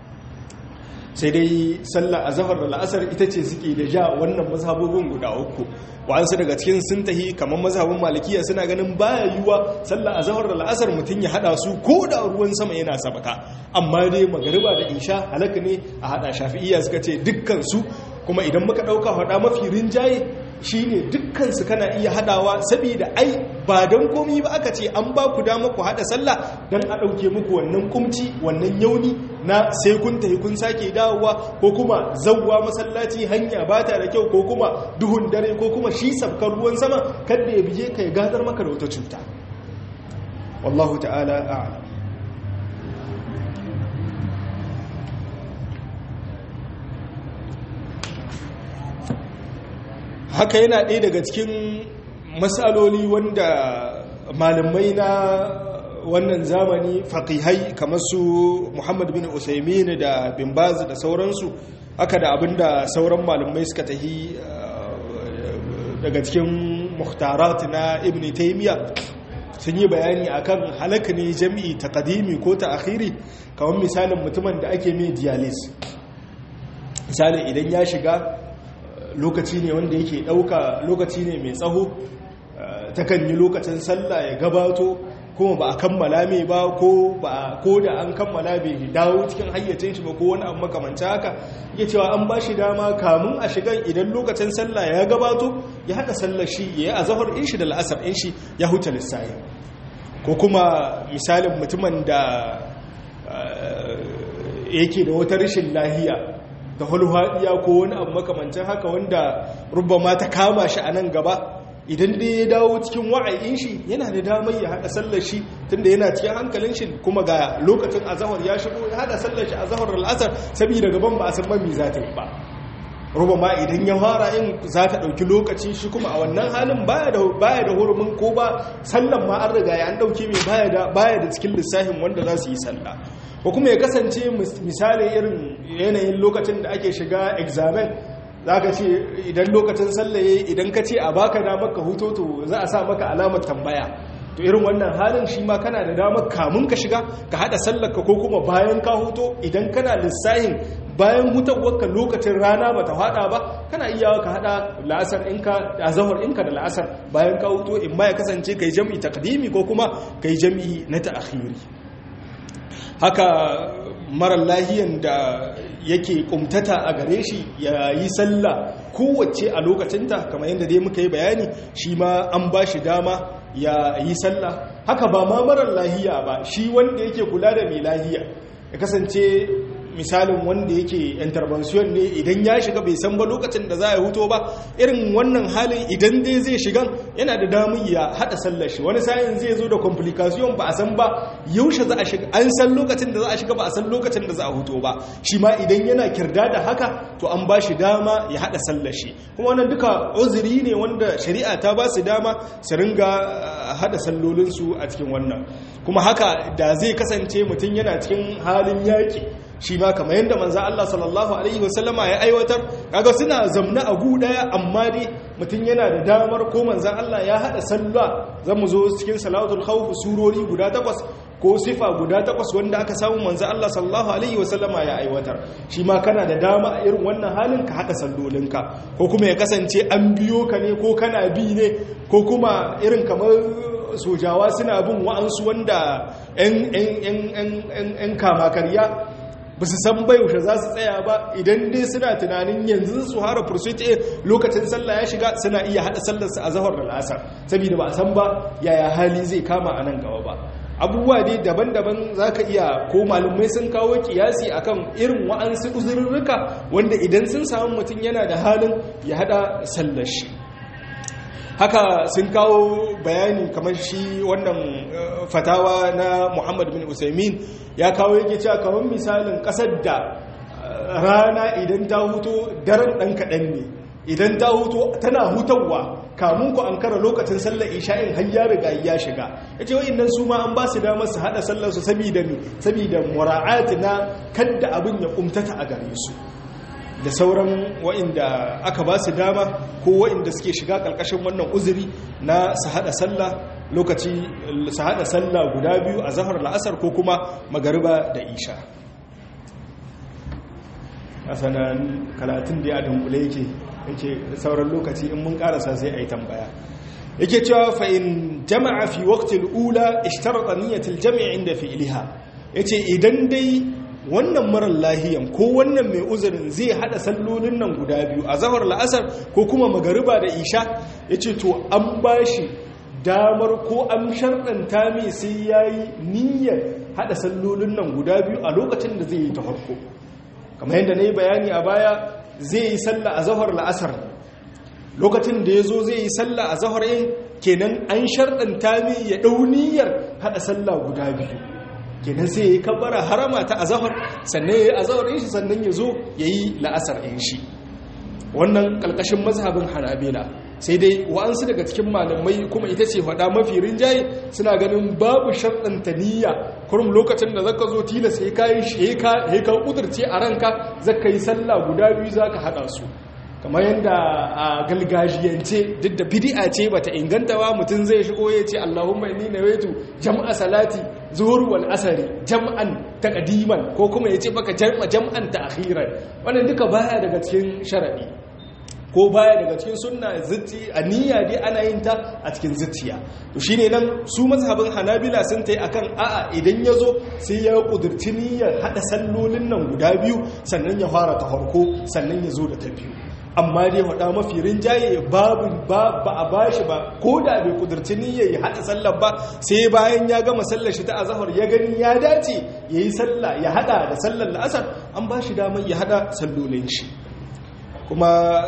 sai dai sallah azhar da la'asar ita ce suke da ja wannan mazhabobin guda uku wa'ansu daga cikin sun tahi kamar mazhabin malikiya suna ganin baya yiwa sallah azhar da la'asar mutum ya hada su ko da ruwan sama yana sabaka amma dai magariba da isha halaka ne a hada shafi'iyya suka ce dukkan su kuma idan muka ɗauka faɗa mafi rinjaye shine dukkansu kana iya haɗawa saboda ai ba don komi ba aka ce an ba ku dama ku haɗa sallah don a ɗauke muku wannan kumci wannan yauni na sai kun tafi kun sake dawowa ko kuma zawwa masallaci hanya ba ta da kyau ko kuma duhun dare ko kuma shi sabkar ruwan sama kada ya bije ka ya gadar maka da wata cuta wallahu ta'ala a'lam haka yana ɗaya daga cikin matsaloli wanda malamai na wannan zamani faƙihai kamar su muhammad bin usaimin da bin baz da sauransu haka da abinda sauran malamai suka tahi daga cikin muhtarat na ibn taimiyya sun yi bayani akan halaka ne jami'i ta kadimi ko ta akhiri kamar misalin mutumin da ake mai dialysis misali idan ya shiga lokaci ne wanda yake ɗauka lokaci ne mai tsaho takan yi lokacin sallah ya gabato kuma ba a kammala mai ba ko ba ko da an kammala bai dawo cikin hayyacin shi ba ko wani abu makamancin haka ya cewa an ba shi dama kamun a shigan idan lokacin sallah ya gabato ya haɗa sallar shi ya yi a zahar in shi da la'asar in shi ya huta lissahi ko kuma misalin mutumin da yake da wata rashin lahiya da hulhaɗiya ko wani abu makamancin haka wanda rubama ta kama shi a nan gaba idan dai ya dawo cikin wa'ayin shi yana da damar ya haɗa sallar shi tunda yana cikin hankalin shi kuma ga lokacin azahar ya shigo ya haɗa sallar shi azahar al'asar saboda gaban ba a san mami za ta yi ba rubama idan ya fara in za ta ɗauki lokaci shi kuma a wannan halin baya da hurumin ko ba sallan ma an riga ya an ɗauke mai baya da cikin lissafin wanda za su yi sallah ko kuma ya kasance misali irin yanayin lokacin da ake shiga examen za ka ce idan lokacin sallaye idan ka ce a baka damar ka huto to za a sa maka alamar tambaya to irin wannan halin shi ma kana da damar kamun ka shiga ka hada sallarka ko kuma bayan ka huto idan kana lissahin bayan hutawarka lokacin rana ba ta hada ba kana iya ka hada la'asar inka a zahar inka da la'asar bayan ka huto in ma ya kasance kai jam'i takdimi ko kuma kai jam'i na ta'khiri haka marar lahiyan da yake kumtata a gare shi ya yi sallah kowace a lokacinta kamar yadda dai muka yi bayani shi ma an ba shi dama ya yi sallah haka ba ma marar lahiya ba shi wanda yake kula da mai lahiya ya kasance misalin wanda yake intervention ne idan ya shiga bai san ba lokacin da za a huto ba irin wannan halin idan dai zai shigan yana da damun ya hada sallar shi wani sa'in zai zo da complication ba a san ba yaushe za a shiga an san lokacin da za a shiga ba a san lokacin da za a huto ba shi ma idan yana kirda da haka to an ba shi dama ya hada sallar shi kuma wannan duka uzuri ne wanda shari'a ta ba su dama su ringa hada sallolinsu a cikin wannan kuma haka da zai kasance mutum yana cikin halin yaƙi shi ma kamar yadda manzo Allah sallallahu alaihi wasallama ya aiwatar kaga suna zamna a gu daya amma dai mutum yana da damar ko manzo Allah ya hada sallah zamu zo cikin salatul khawf surori guda takwas ko sifa guda takwas wanda aka samu manzo Allah sallallahu alaihi wasallama ya aiwatar shi ma kana da dama a irin wannan halin ka hada sallolinka ko kuma ya kasance an biyo ka ne ko kana bi ne ko kuma irin kamar sojawa suna bin wa'ansu wanda 'yan kama karya ba su san yaushe za su tsaya ba idan dai suna tunanin yanzu su hara fursuite lokacin sallah ya shiga suna iya hada sallarsa a zahar da lasar saboda ba a san ba yaya hali zai kama a nan gaba ba abubuwa dai daban-daban za ka iya ko malumai sun kawo kiyasi akan irin wa'ansu uzurruka wanda idan sun samu mutum yana da halin ya hada sallar shi haka sun kawo bayani kamar shi wannan fatawa na muhammad bin usaimin ya kawo yake cewa kamar misalin kasar da rana idan ta huto daren ɗan kaɗan ne idan ta huto tana hutawa kamun ku an kara lokacin sallar isha'in har ya riga ya shiga ya ce wa'in su ma an ba su damar su haɗa sallarsu saboda mi saboda mura'ati na kadda abin ya kumtata a gare su da sauran wa'inda aka ba su dama ko wa'inda suke shiga ƙarƙashin wannan uzuri na su haɗa sallah lokaci su haɗa sallah guda biyu a zahar la'asar ko kuma magariba da isha a sanan karatun da ya dunkule yake yake sauran lokaci in mun ƙarasa sai a yi tambaya yake cewa fa'in jama'a fi waktil ula ishtarata niyyatil jami'a inda fi'iliha yace idan dai wannan marar lahiyan ko wannan mai uzurin zai hada sallolin nan guda biyu a zahar la'asar ko kuma magariba da isha ya ce to an ba shi damar ko an sharɗanta mai sai ya yi niyyar hada sallolin nan guda biyu a lokacin da zai yi ta harko kamar yadda na yi bayani a baya zai yi salla a zahar la'asar lokacin da ya zo zai yi salla a zahar yin kenan an sharɗanta mai ya ɗau niyyar hada salla guda biyu kenan sai ya yi kabbara harama ta azahar sannan ya yi azahar shi sannan ya zo ya yi la'asar in shi wannan ƙalƙashin mazhabin hanabila sai dai wa'ansu daga cikin malamai kuma ita ce faɗa mafi rinjaye suna ganin babu sharɗanta niyya kurum lokacin da zaka zo tilas ya kayi shi ya ka ƙudurce a ranka zaka yi sallah guda biyu zaka haɗa su kamar yadda a galgajiyance duk da bidi'a ce bata inganta ba mutum zai shigo ya ce Allahumma inni nawaitu jam'a salati zuhur wal asari jam'an taqdiman ko kuma ya ce baka jam'a jam'an ta'khiran wannan duka baya daga cikin sharadi ko baya daga cikin sunna zitti niyya dai ana yin ta a cikin zittiya to shine nan su mazhabin hanabila sun tai akan a'a idan yazo sai ya kudurci niyyar hada sallolin nan guda biyu sannan ya fara ta farko sannan ya zo da ta biyu amma dai wada mafi rinjaye babu ba ba a bashi ba ko da bai kudurci niyyar ya hada sallar ba sai bayan ya gama sallar shi ta azhar ya gani ya dace yayi sallah ya hada da sallar la'asar an bashi damar ya hada sallolin shi kuma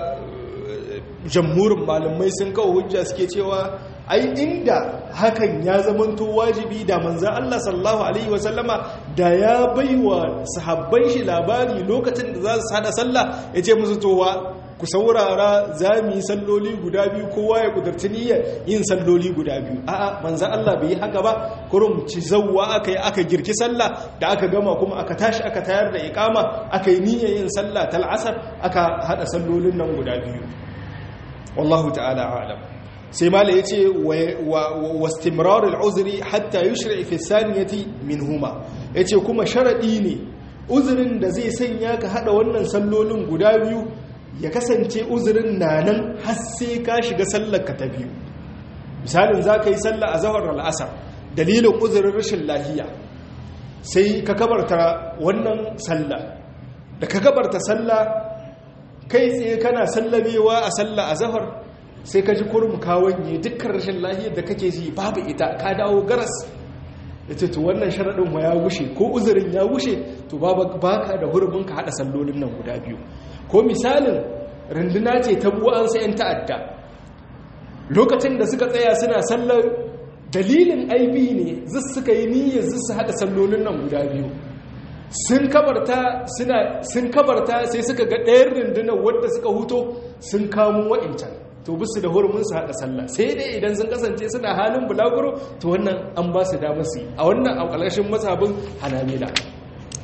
jamhurin malamai sun kawo hujja suke cewa ai inda hakan ya zamanto wajibi da manzan Allah sallallahu alaihi wasallama da ya baiwa sahabban shi labari lokacin da za su hada sallah ya ce musu towa ku saurara za mu yi salloli guda biyu kowa ya kudurci niyyar yin salloli guda biyu a'a manzan Allah bai yi haka ba kurum ci zawwa aka yi aka girki sallah da aka gama kuma aka tashi aka tayar da ikama aka yi niyyar yin sallah tal asar aka hada sallolin nan guda biyu wallahu ta'ala a'lam sai mala yace wa istimrar al'uzri hatta yushri fi saniyati minhuma yace kuma sharadi ne uzurin da zai sanya ka hada wannan sallolin guda biyu ya kasance uzurin na nan har sai ka shiga sallar ka ta biyu misalin za ka yi sallah a zahar al'asar dalilin uzurin rashin lahiya sai ka kabarta wannan sallah da ka kabarta sallah kai tsaye kana sallamewa a sallah a zahar sai ka ji kurum kawanye dukkan rashin lahiyar da kake ji babu ita ka dawo garas ita to wannan sharaɗin ma ya gushe ko uzurin ya gushe to baka da hurumin ka haɗa sallolin nan guda biyu ko misalin runduna ce ta buwansa 'yan ta'adda lokacin da suka tsaya suna sallar dalilin aibi ne zai suka yi niyyar zai su haɗa sallolin nan guda biyu sun kabarta suna sun kabarta sai suka ga ɗayan rundunar wadda suka huto sun kamo wa'incan to bisu da hurumin su haɗa sallah sai dai idan sun kasance suna halin bulaguro to wannan an ba su damar su a wannan a ƙarshen mazhabin hanabila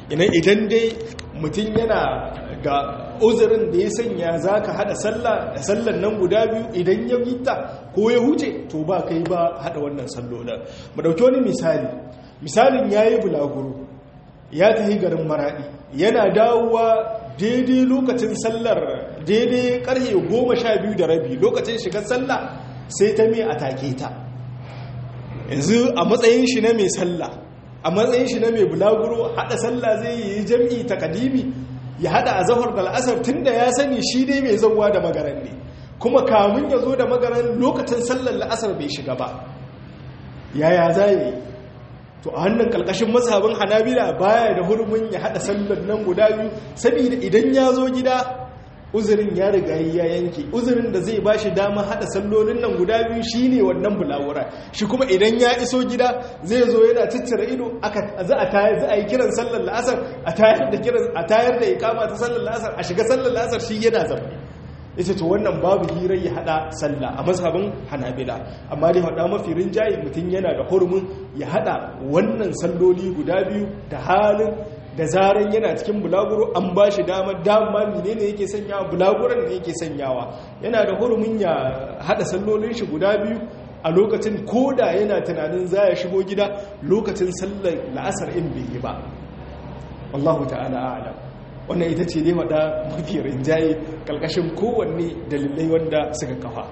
idan dai mutum yana da uzurin da ya sanya za ka haɗa sallan nan guda biyu idan ya gita ko ya huce to ba kai ba haɗa wannan sallolin mu ɗauki wani misali misalin ya yi bulaguro ya tafi garin maraɗi yana dawowa daidai lokacin sallar daidai ƙarfe goma sha biyu da rabi lokacin shigar sallah sai ta mai a take ta yanzu a matsayin shi na mai sallah a matsayin shi na mai bulaguro haɗa sallah zai yi jam'i ta kadimi ya haɗa a zahar da al'asar tun da ya sani shi dai mai zauwa da magaran ne kuma kamun ya zo da magaran lokacin sallar la'asar bai shiga ba yaya za yi to a hannun ƙalƙashin masabin hanabila baya da hurumin ya haɗa sallar nan guda biyu saboda idan ya zo gida uzurin ya riga ya yanke uzurin da zai bashi dama hada sallolin nan guda biyu shine wannan bulawura shi kuma idan ya iso gida zai zo yana tattara ido aka za a tayar za a yi kiran sallar la'asar a tayar da kiran a tayar da iqama ta sallar la'asar a shiga sallar la'asar shi yana zaune yace to wannan babu hirar ya hada sallah a mazhabin hanabila amma dai hada mafi rinjaye mutum yana da hurumin ya hada wannan salloli guda biyu da halin da zaran yana cikin bulaguro an ba shi damar dama menene yake sanyawa bulaguran ne yake sanyawa yana da hurumin ya hada sallolin shi guda biyu a lokacin koda yana tunanin za ya shigo gida lokacin sallar la'asar in bai yi ba wallahu ta'ala a'lam wannan ita ce dai wada mafi rinjaye kalkashin kowanne dalilai wanda suka kafa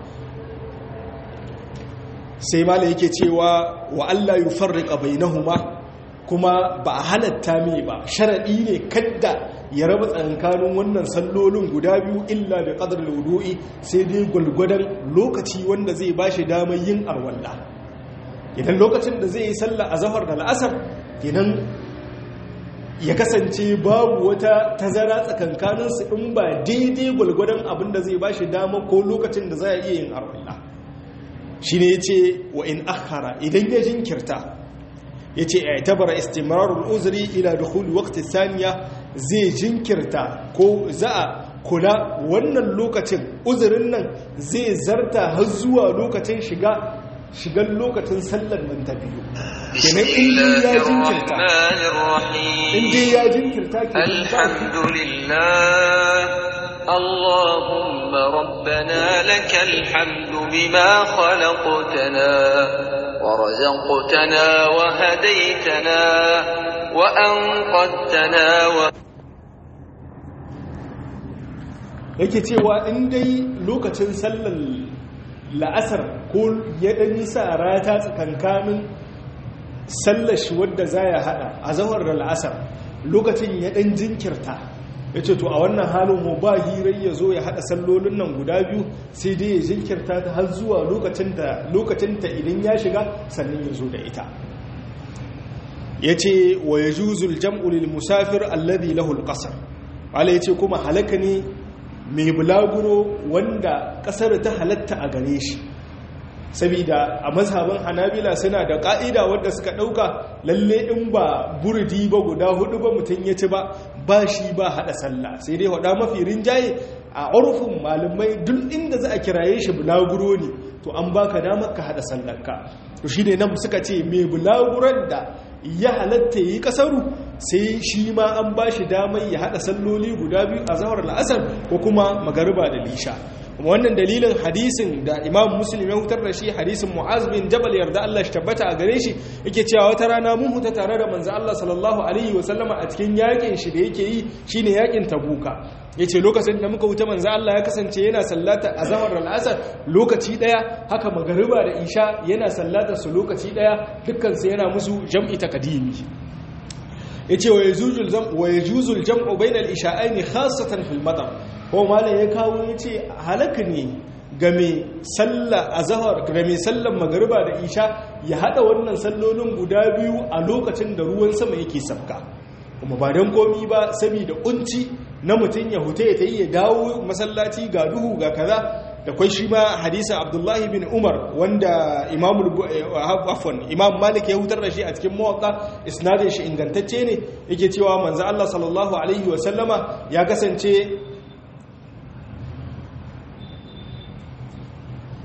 sai mala yake cewa wa Allah yufarriqa bainahuma kuma ba a halatta mai ba sharaɗi ne kadda ya raba tsankanin wannan sallolin guda biyu illa da ƙadar laudu'i sai dai gwalgwadon lokaci wanda zai ba shi damar yin arwalla idan lokacin da zai yi sallah a zahar da la'asar idan ya kasance babu wata tazara tsakankaninsu in ba daidai gwalgwadon abin da zai ba shi damar ko lokacin da za a iya yin arwalla shi ne ya ce wa in akhara idan ya jinkirta ya ce a tabara istimararul uzuri ila dukuli wakti saniya zai jinkirta ko za a kula wannan lokacin uzurin nan zai zarta har zuwa lokacin shiga shigan lokacin sallar nan ta biyu kenan inda ya jinkirta inda ya jinkirta ke alhamdulillah اللهم ربنا لك الحمد بما خلقتنا ورزقتنا وهديتنا وأنقذتنا و... yake cewa in dai lokacin sallar la'asar ko ya ɗan nisa rata tsakankanin sallar shi wadda za ya haɗa a zahar da la'asar lokacin ya ɗan jinkirta ya ce to a wannan halin mu ba hirar ya zo ya haɗa sallolin nan guda biyu sai dai ya jinkirta ta har zuwa lokacinta idan ya shiga sannan ya zo da ita ya ce wa ya juzul jam'ulil musafir alladhi lahul ƙasar wala ya ce kuma halaka ne mai bulaguro wanda ƙasar ta halatta a gare shi saboda a mazhaban hanabila suna da ka'ida wadda suka dauka lalle in ba burdi ba guda hudu ba mutum ya ci ba ba shi ba hada sallah sai dai hada mafi rinjaye a urfin malamai duk inda za a kiraye shi bulaguro ne to an baka damar ka hada sallarka to shine nan suka ce mai bulaguran da ya halatta yi kasaru sai shi ma an ba shi damar ya hada salloli guda biyu a zahar la'asar ko kuma magariba da lisha wannan dalilin hadisin da imam muslim ya hutar da shi hadisin mu'az bin jabal yarda Allah shi tabbata a gare shi yake cewa wata rana mun huta tare da manzo Allah sallallahu alaihi wa sallama a cikin yakin shi da yake yi shine yakin tabuka yace lokacin da muka huta manzo Allah ya kasance yana sallata azhar al-asr lokaci daya haka magariba da isha yana sallata su lokaci daya dukkan su yana musu jam'i takdimi yace wa yajuzul jam wa yajuzul jam'u bainal isha'aini khassatan fil matar ko malam ya kawo yace halaka ne ga mai sallah azhar ga mai sallan magriba da isha ya hada wannan sallolin guda biyu a lokacin da ruwan sama yake sabka kuma ba dan komi ba saboda kunci na mutun ya huta ya tayi ya dawo masallaci ga duhu ga kaza da kwai shi ma hadisin abdullahi bin umar wanda afon imam malik ya hutar da shi a cikin mawaka isnadin shi ingantacce ne yake cewa manzo Allah sallallahu alaihi wasallama ya kasance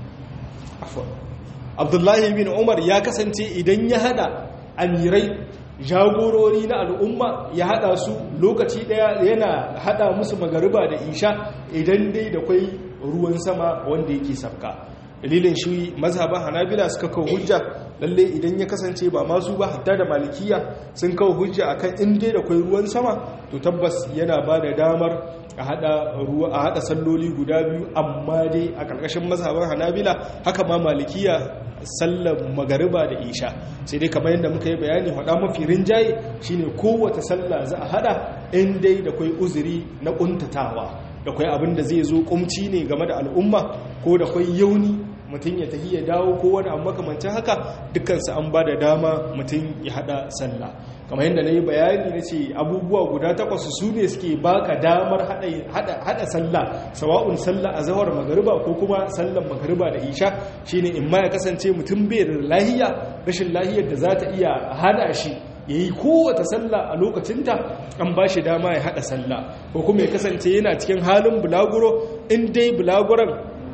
abdullahi bin umar ya kasance idan ya hada amirai jagorori na al'umma ya hada su lokaci daya yana hada musu magariba da isha idan dai da kwai ruwan sama wanda yake sabka dalilin shi mazhaban hanabila suka kawo hujja lalle idan ya kasance ba masu ba hatta da malikiya sun kawo hujja akan in dai da kwai ruwan sama to tabbas yana ba da damar a hada ruwa a hada salloli guda biyu amma dai a karkashin mazhaban hanabila haka ma malikiya sallar magariba da isha sai dai kamar yadda muka yi bayani hada mafi rinjaye shine kowace sallah za a hada in dai da kwai uzuri na kuntatawa da kwai abin da zai zo kumci ne game da al'umma ko da kwai yauni mutum ya tafi ya dawo ko wani abu makamancin haka dukansu an ba da dama mutum ya hada sallah kamar yadda na yi bayani na ce abubuwa guda takwas su ne suke baka damar hada sallah sawa'un sallah a zawar magariba ko kuma sallan magariba da isha shine in ma ya kasance mutum bai da lahiya rashin lahiyar da za ta iya hana shi ya yi kowata sallah a lokacinta an ba shi dama ya haɗa sallah ko kuma ya kasance yana cikin halin bulaguro in dai bulaguron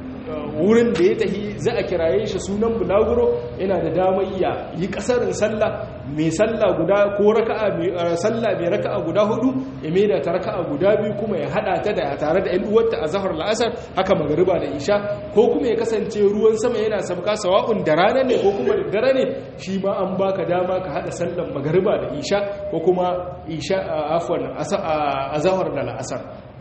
wurin da ya tahi za a kiraye shi sunan bulaguro yana da damar ya yi kasarin sallah mai sallah guda ko raka'a mai sallah mai raka'a guda hudu ya maida ta raka'a guda biyu kuma ya hada ta da tare da ƴan uwarta a zahar la'asar haka magariba da isha ko kuma ya kasance ruwan sama yana sabka sawa'un da rana ne ko kuma da dare ne shi ma an baka dama ka hada sallan magariba da isha ko kuma isha afwan a zahar da la'asar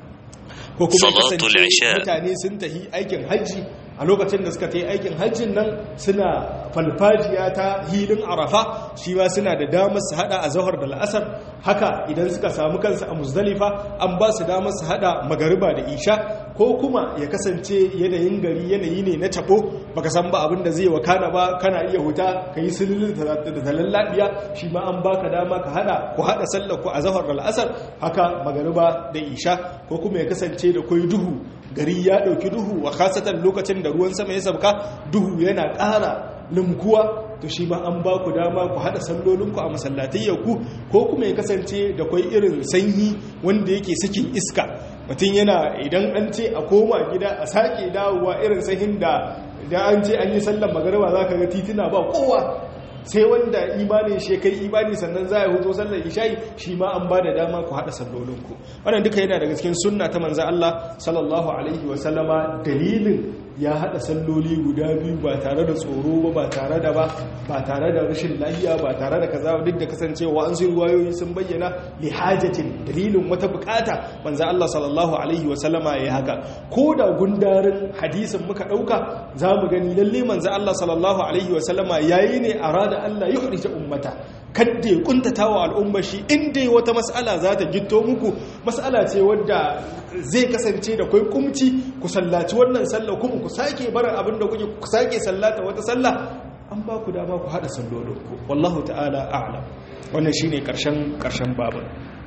ko kuma kasance mutane sun tahi aikin hajji a lokacin da suka ta yi aikin hajjin nan suna falfajiya ta hilin arafa shi ma suna da damar su hada a zahar da la'asar haka idan suka samu kansu a muzdalifa an ba su damar su hada magariba da isha ko kuma ya kasance yanayin gari yanayi ne na tabo baka san ba abin da zai wakana ba kana iya huta ka yi sululun da talallabiya shi ma an baka dama ka hada ku hada sallar ku a zahar da la'asar haka magariba da isha ko kuma ya kasance da kwai duhu gari ya ɗauki duhu a kasatan lokacin da ruwan sama ya sauka duhu yana ƙara limkuwa to shi ma an ba ku dama ku haɗa sallolinku a masallatayyanku ko kuma ya kasance da kwai irin sanyi wanda yake sakin iska mutum yana idan an ce a koma gida a sake dawowa irin sahin da da an ce an yi sallan magariba za ka ga tituna ba kowa sai wanda imanin shi kai imani sannan za a huzo sallar isha'i shi ma an ba da dama ku haɗa sallolinku wannan duka yana daga cikin sunna ta manzan Allah sallallahu alaihi wa sallama dalilin ya haɗa salloli guda biyu ba tare da tsoro ba ba tare da ba ba tare da rashin lahiya ba tare da kaza duk da kasancewa an sun ruwayoyi sun bayyana li hajatin dalilin wata bukata manzan Allah sallallahu alaihi wa sallama ya haka ko da gundarin hadisin muka ɗauka za mu gani lalle manzan Allah sallallahu alaihi wa sallama yayi ne a da Allah ya hurita ummata kadda ya kuntata wa al'ummar shi inda wata mas'ala za ta gito muku mas'ala ce wadda zai kasance da kwai kumci ku sallaci wannan sallah kuma ku sake barin abin da kuke ku sake sallata wata sallah an ba ku dama ku hada sallolinku wallahu ta'ala a'lam wannan shine karshen karshen babin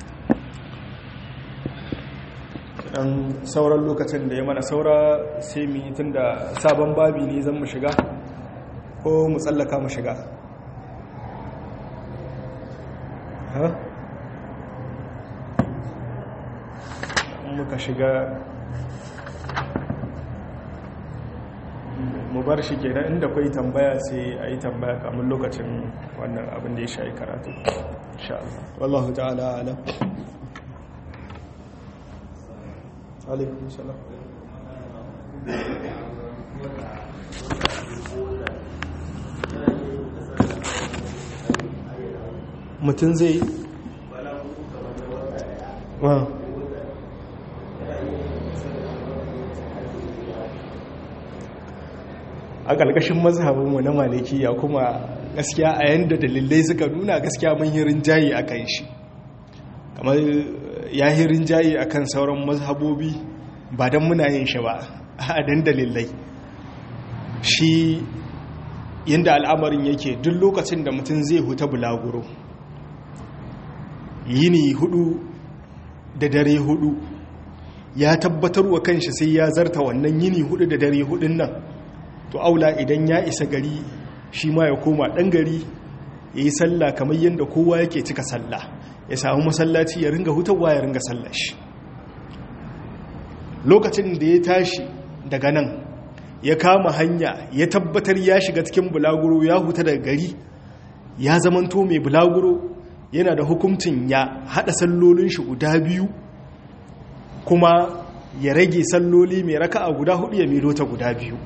dan sauran lokacin da ya mana saura sai mu yi tunda sabon babi ne zan mu shiga ko mu tsallaka mu shiga muka shiga mu bar shi ke inda kwai tambaya sai a yi tambaya kamun lokacin wannan abin da ya sha karatu wallahu ta'ala alam alaikun salam mutum zai a ƙarƙashin mazhabinmu na malikiya kuma gaskiya a yanda dalilai suka nuna gaskiya mun yi rinjaye a kan shi kamar ya yi rinjaye a kan sauran mazhabobi ba don muna yin shi ba a dan dalilai shi yadda al'amarin yake duk lokacin da mutum zai huta bulaguro yini hudu da dare hudu ya tabbatar wa kanshi sai ya zarta wannan yini hudu da dare hudun nan to aula idan ya isa gari shi ma ya koma dan gari ya yi sallah kamar yadda kowa yake cika sallah ya samu masallaci ya ringa hutawa ya ringa sallah shi lokacin da ya tashi daga nan ya kama hanya ya tabbatar ya shiga cikin bulaguro ya huta daga gari ya zamanto mai bulaguro yana da hukuncin ya hada sallolin shi guda biyu kuma ya rage salloli mai raka'a guda hudu ya miro ta guda biyu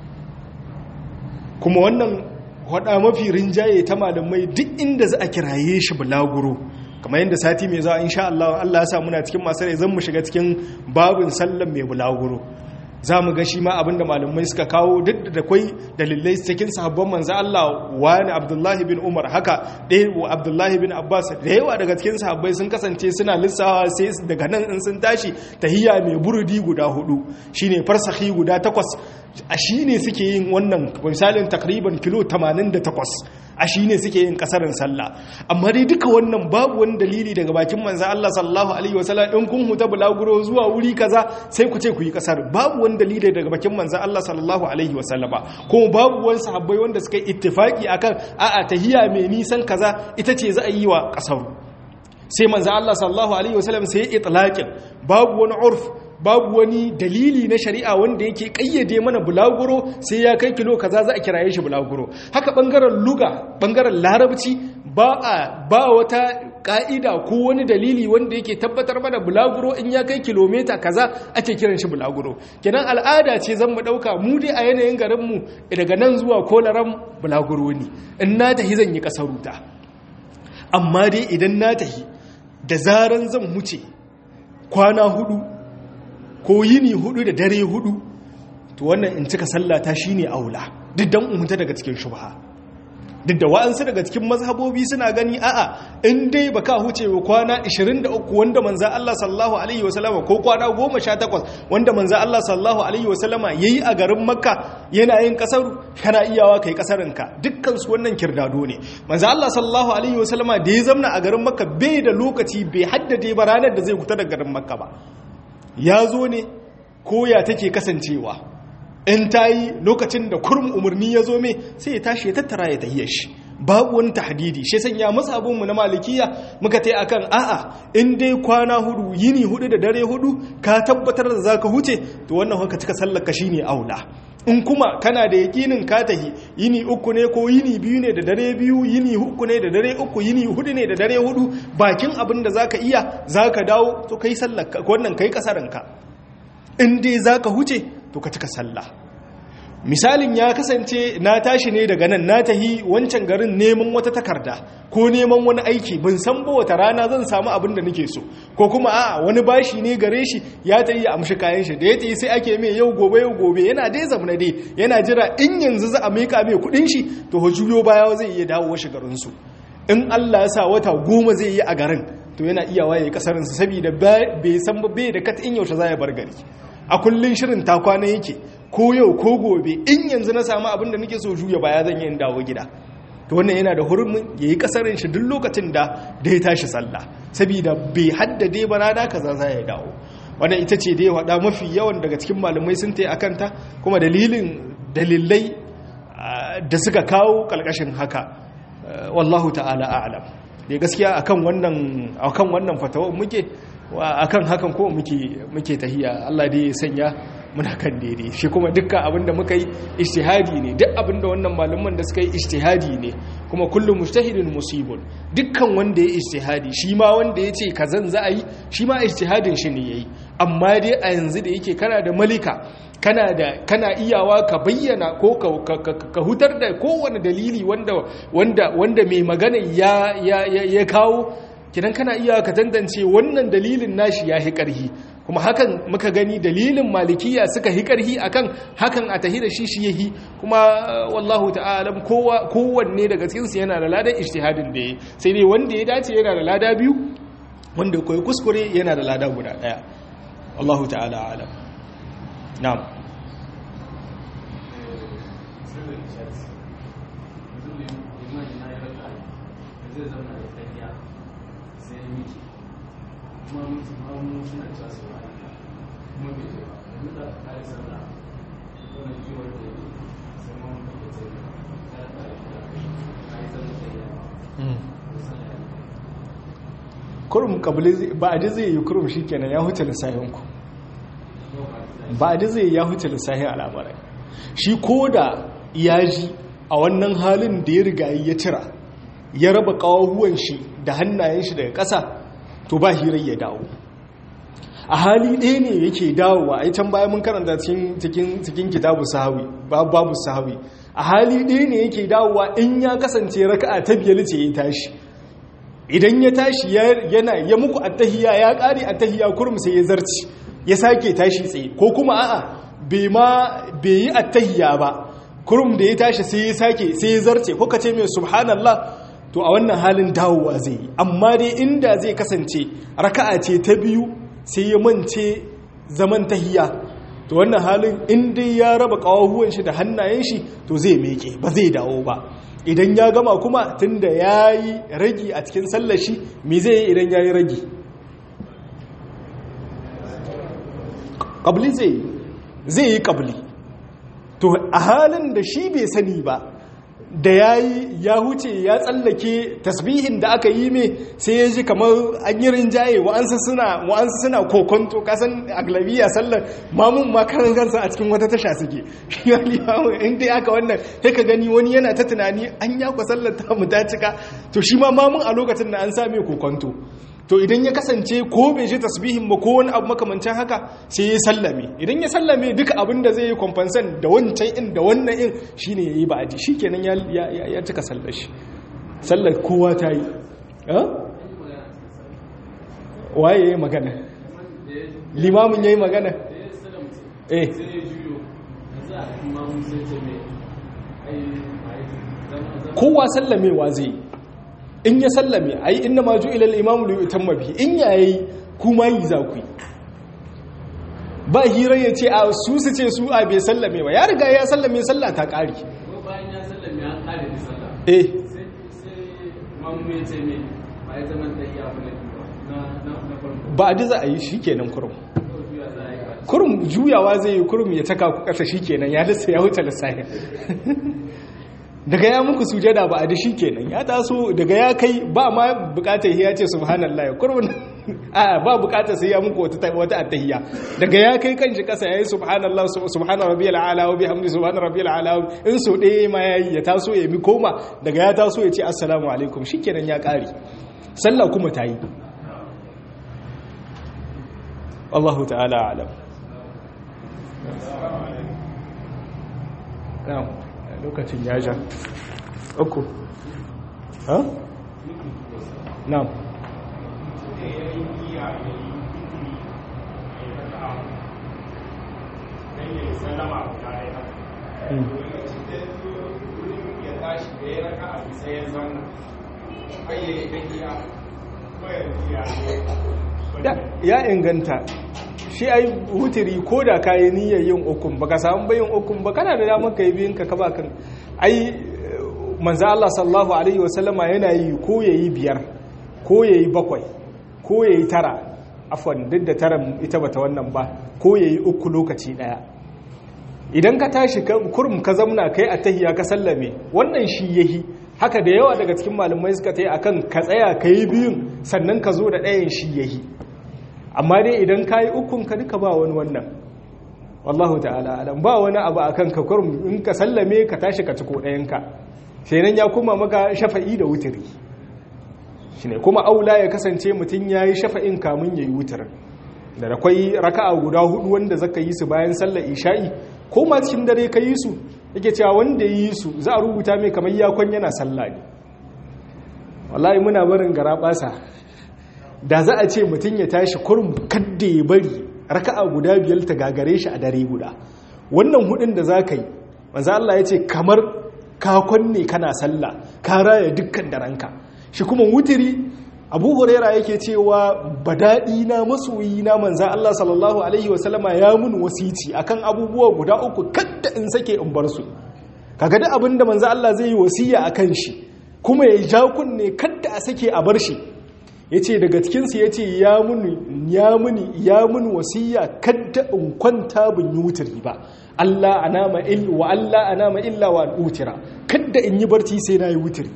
kuma wannan hada mafi rinjaye ta malamai duk inda za a kiraye shi bulaguro kamar yadda sati mai zuwa insha Allah Allah ya sa muna cikin masu rai zan mu shiga cikin babin sallan mai bulaguro za mu ga shi ma abinda malamai suka kawo duk da kwai dalilai cikin sahabban manzo Allah wani Abdullahi bin Umar haka ɗaya wa Abdullahi bin Abbas da yawa daga cikin sahabbai sun kasance suna lissawa sai daga nan in sun tashi tahiyya mai burudi guda hudu shine farsahi guda takwas a shine suke yin wannan misalin takriban kilo 88 a shi ne suke yin kasarin sallah amma dai duka wannan babu wani dalili daga bakin manzo Allah sallallahu alaihi wasallam in kun huta bulaguro zuwa wuri kaza sai ku ce ku yi kasar babu wani dalili daga bakin manzo Allah sallallahu alaihi wasallama kuma babu wani sahabbai wanda suka yi ittifaki akan a'a tahiyya mai nisan kaza ita ce za a yi wa kasar sai manzo Allah sallallahu alaihi wasallam sai ya itlaqin babu wani urf babu wani dalili na shari'a wanda yake kayyade mana bulaguro sai ya kai kilo kaza za a kiraye shi bulaguro haka bangaren luga bangaren larabci ba a ba wata ka'ida ko wani dalili wanda yake tabbatar mana bulaguro in ya kai kilomita kaza ake kiran shi bulaguro kenan al'ada ce zan mu dauka mu dai a yanayin garin mu daga nan zuwa kolaran bulaguro ne in na tahi zan yi kasaruta amma dai idan na tahi da zaran zan huce kwana hudu ko yini hudu da dare hudu to wannan in cika sallata shine aula duk dan umta daga cikin shubha duk da wa'ansu daga cikin mazhabobi suna gani a'a in dai baka huce wa kwana 23 wanda manzo Allah sallallahu alaihi wasallam ko kwana 18 wanda manzo Allah sallallahu alaihi wasallam yayi a garin Makka yana yin kasar kana iyawa kai kasarinka dukkan su wannan kirdado ne manzo Allah sallallahu alaihi wasallam da ya zamna a garin Makka bai da lokaci bai haddade ba ranar da zai fita daga garin Makka ba ya zo ne koya take kasancewa in ta yi lokacin da kurum umarni ya zo mai sai ya tashi ya tattara ya tahiyar shi babu wani tahdidi shi sanya masu abinmu na malikiya muka ta akan a'a in dai kwana hudu yini hudu da dare hudu ka tabbatar da za ka huce to wannan haka cika sallaka shi ne aula in kuma kana da yakinin ka tahi yini uku ne ko yini biyu ne da dare biyu yini uku ne da dare uku yini hudu ne da dare hudu bakin abin da zaka iya zaka dawo to kai sallar wannan kai kasaranka in dai zaka huce to ka cika sallah misalin ya kasance na tashi ne daga nan na tahi wancan garin neman wata takarda ko neman wani aiki ban san ba wata rana zan samu abin da nake so ko kuma a wani bashi ne gare shi ya tayi ya amshi kayan shi da ya tayi sai ake mai yau gobe yau gobe yana dai zamana dai yana jira in yanzu za a mika mai kudin shi to juyo baya zai iya dawo shi garin su in Allah ya sa wata goma zai yi a garin to yana iya waye kasarin sa saboda bai san ba bai da kat in yaushe za ya bar gari a kullun shirin ta kwana yake ko yau ko gobe in yanzu na samu abin da nake so juya baya zan yi in dawo gida to wannan yana da hurumin yayi kasarin shi duk lokacin da da ya tashi sallah saboda bai haddade ba rana kaza za ya dawo wannan ita ce da ya wada mafi yawan daga cikin malamai sun tayi akan ta kuma dalilin dalilai da suka kawo kalkashin haka wallahu ta'ala a'lam da gaskiya akan wannan akan wannan fatawa muke akan hakan ko muke muke tahiya Allah dai ya sanya muna kan daidai shi kuma dukkan abinda muka yi ijtihadi ne duk abinda wannan malaman da suka yi ijtihadi ne kuma kullum mujtahidin musibun dukkan wanda ya ijtihadi shi ma wanda ya ce kazan za a yi shi ma ijtihadin shi ne yayi amma dai a yanzu da yake kana da malika kana da kana iyawa ka bayyana ko ka hutar da kowane dalili wanda wanda wanda mai magana ya ya ya kawo kidan kana iya ka tantance wannan dalilin nashi ya hi ƙarhi kuma hakan muka gani dalilin malikiya suka hi ƙarhi akan hakan a tahi da shi shi yahi kuma wallahu ta'ala kowa kowanne daga cikin su yana da ladan ijtihadin da yayi sai dai wanda ya dace yana da lada biyu wanda koyi kuskure yana da lada guda daya wallahu ta'ala alam na'am kuma mutum hannu suna cewa su ba kuma bai ce ba yanzu da ka yi sallah wani kiwon da ya sai ma wani kake ce ya ta yi da ka yi sallah da ya kurum kabili ba a ji zai yi kurum shi kenan ya huce lissahinku ba a ji zai ya huce lissahin al'amurai shi ko da ya ji a wannan halin da ya riga ya cira ya raba ƙawahuwan shi da hannayen shi daga ƙasa to ba hirar ya dawo a hali ɗaya ne yake dawowa a can bayan mun karanta cikin kitabu sahawi babu sahawi a hali ɗaya ne yake dawowa in ya kasance raka'a ta biyar ce ya tashi idan ya tashi yana ya muku attahiya ya ƙari attahiya kurum sai ya zarci ya sake tashi tsaye ko kuma a'a bai ma bai yi attahiya ba kurum da ya tashi sai ya sake sai ya zarce ko kace mai subhanallah to a wannan halin dawowa zai yi amma dai inda zai kasance raka'a ce ta biyu sai ya mance zaman tahiya to wannan halin in dai ya raba kawahuwan shi da hannayen shi to zai meke ba zai dawo ba idan ya gama kuma tunda ya yi ragi a cikin sallar shi me zai yi idan ya yi ragi ƙabli zai zai yi ƙabli to a halin da shi bai sani ba da ya yi ya huce ya tsallake tasbihin da aka yi mai sai ya ji kamar an yi rinjaye wa'ansu suna wa'ansu suna kokonto kasan aglabiya sallar mamun makarar kansa a cikin wata tasha suke shi ya limamu in dai aka wannan sai ka gani wani yana ta tunani an ya kwa sallar ta mu ta cika to shi ma mamun a lokacin da an sa mai kokonto to idan ya kasance ko bai shi tasbihin ba ko wani abu makamancin haka sai ya sallame idan ya sallame duka abin da zai yi kwamfansan da wancan in da wannan in shine ya yi ba'adi shi kenan ya cika sallar shi sallar kowa ta yi waye ya yi magana limamin ya yi magana eh kowa sallamewa zai yi in ya sallame ai inna ma ju'ila al-imamu li yutamma bihi in yayi kuma yi za ku ba hira ya ce a su su ce su a bai sallame ba ya riga ya sallame sallah ta kare bayan ya sallame an kare da sallah eh sai sai mamu ya ce me ba ya zama da iya abu na na na farko ba a diza a yi shikenan kurum ko juya za a yi ba kurum juyawa zai yi kurum ya taka ku kasa shikenan ya lissa ya wuce lissafi daga ya muku sujada ba a da shi kenan ya taso daga ya kai ba ma bukatar ya ce subhanallah ya kurban a ba bukatar sai ya muku wata wata attahiyya daga ya kai kanshi kasa yayi subhanallah subhana rabbiyal ala wa bihamdi subhana rabbiyal ala in so ɗaya ma yayi ya taso ya mi koma daga ya taso ya ce assalamu alaikum shikenan ya kare sallah kuma tayi Allahu ta'ala alam na'am lokacin ya ja uku ha? na'am ya inganta shi ai wutiri ko da ka yi niyyar yin ukun baka samu bayin ukun ba kana da damar ka yi biyun ka kaba kan ai manzo Allah sallallahu alaihi wasallama yana yi ko yayi biyar ko yayi bakwai ko yayi tara afwan duk da taran ita bata wannan ba ko yayi uku lokaci daya idan ka tashi kurum ka zamna kai a tahiya ka sallame wannan shi yahi haka da yawa daga cikin malamai suka tayi akan ka tsaya kai biyun sannan ka zo da ɗayan shi yahi amma dai idan ka yi ukun ka duka ba wani wannan wallahu ta'ala alam ba wani abu a kanka kurum in ka sallame ka tashi ka ciko ɗayanka sai nan ya kuma maka shafa'i da wutiri shi ne kuma aula ya kasance mutum ya yi shafa'in kamun ya yi wutir da da kwai raka'a guda hudu wanda zaka yi su bayan sallar isha'i ko ma cikin dare ka yi su yake cewa wanda ya yi su za a rubuta mai kamar yakon yana sallah ne wallahi muna barin gara basa da za a ce mutum ya tashi kurum kadda ya bari raka'a guda biyar ta gagare shi a dare guda wannan hudun da za ka yi manzo Allah ya ce kamar kakon ne kana sallah ka raya dukkan daranka shi kuma wutiri abu huraira yake cewa badaɗi na masoyi na manza Allah sallallahu alaihi wasallama ya mun wasici akan abubuwa guda uku kadda in sake in bar su kaga duk abin da manza Allah zai yi wasiya akan shi kuma ya ja kunne kadda a sake a bar shi yace daga cikin su yace ya muni ya muni ya muni wasiya kadda in kwanta bin yi wutiri ba Allah anama il wa Allah anama illa wa utira kadda in yi barci sai na yi wutiri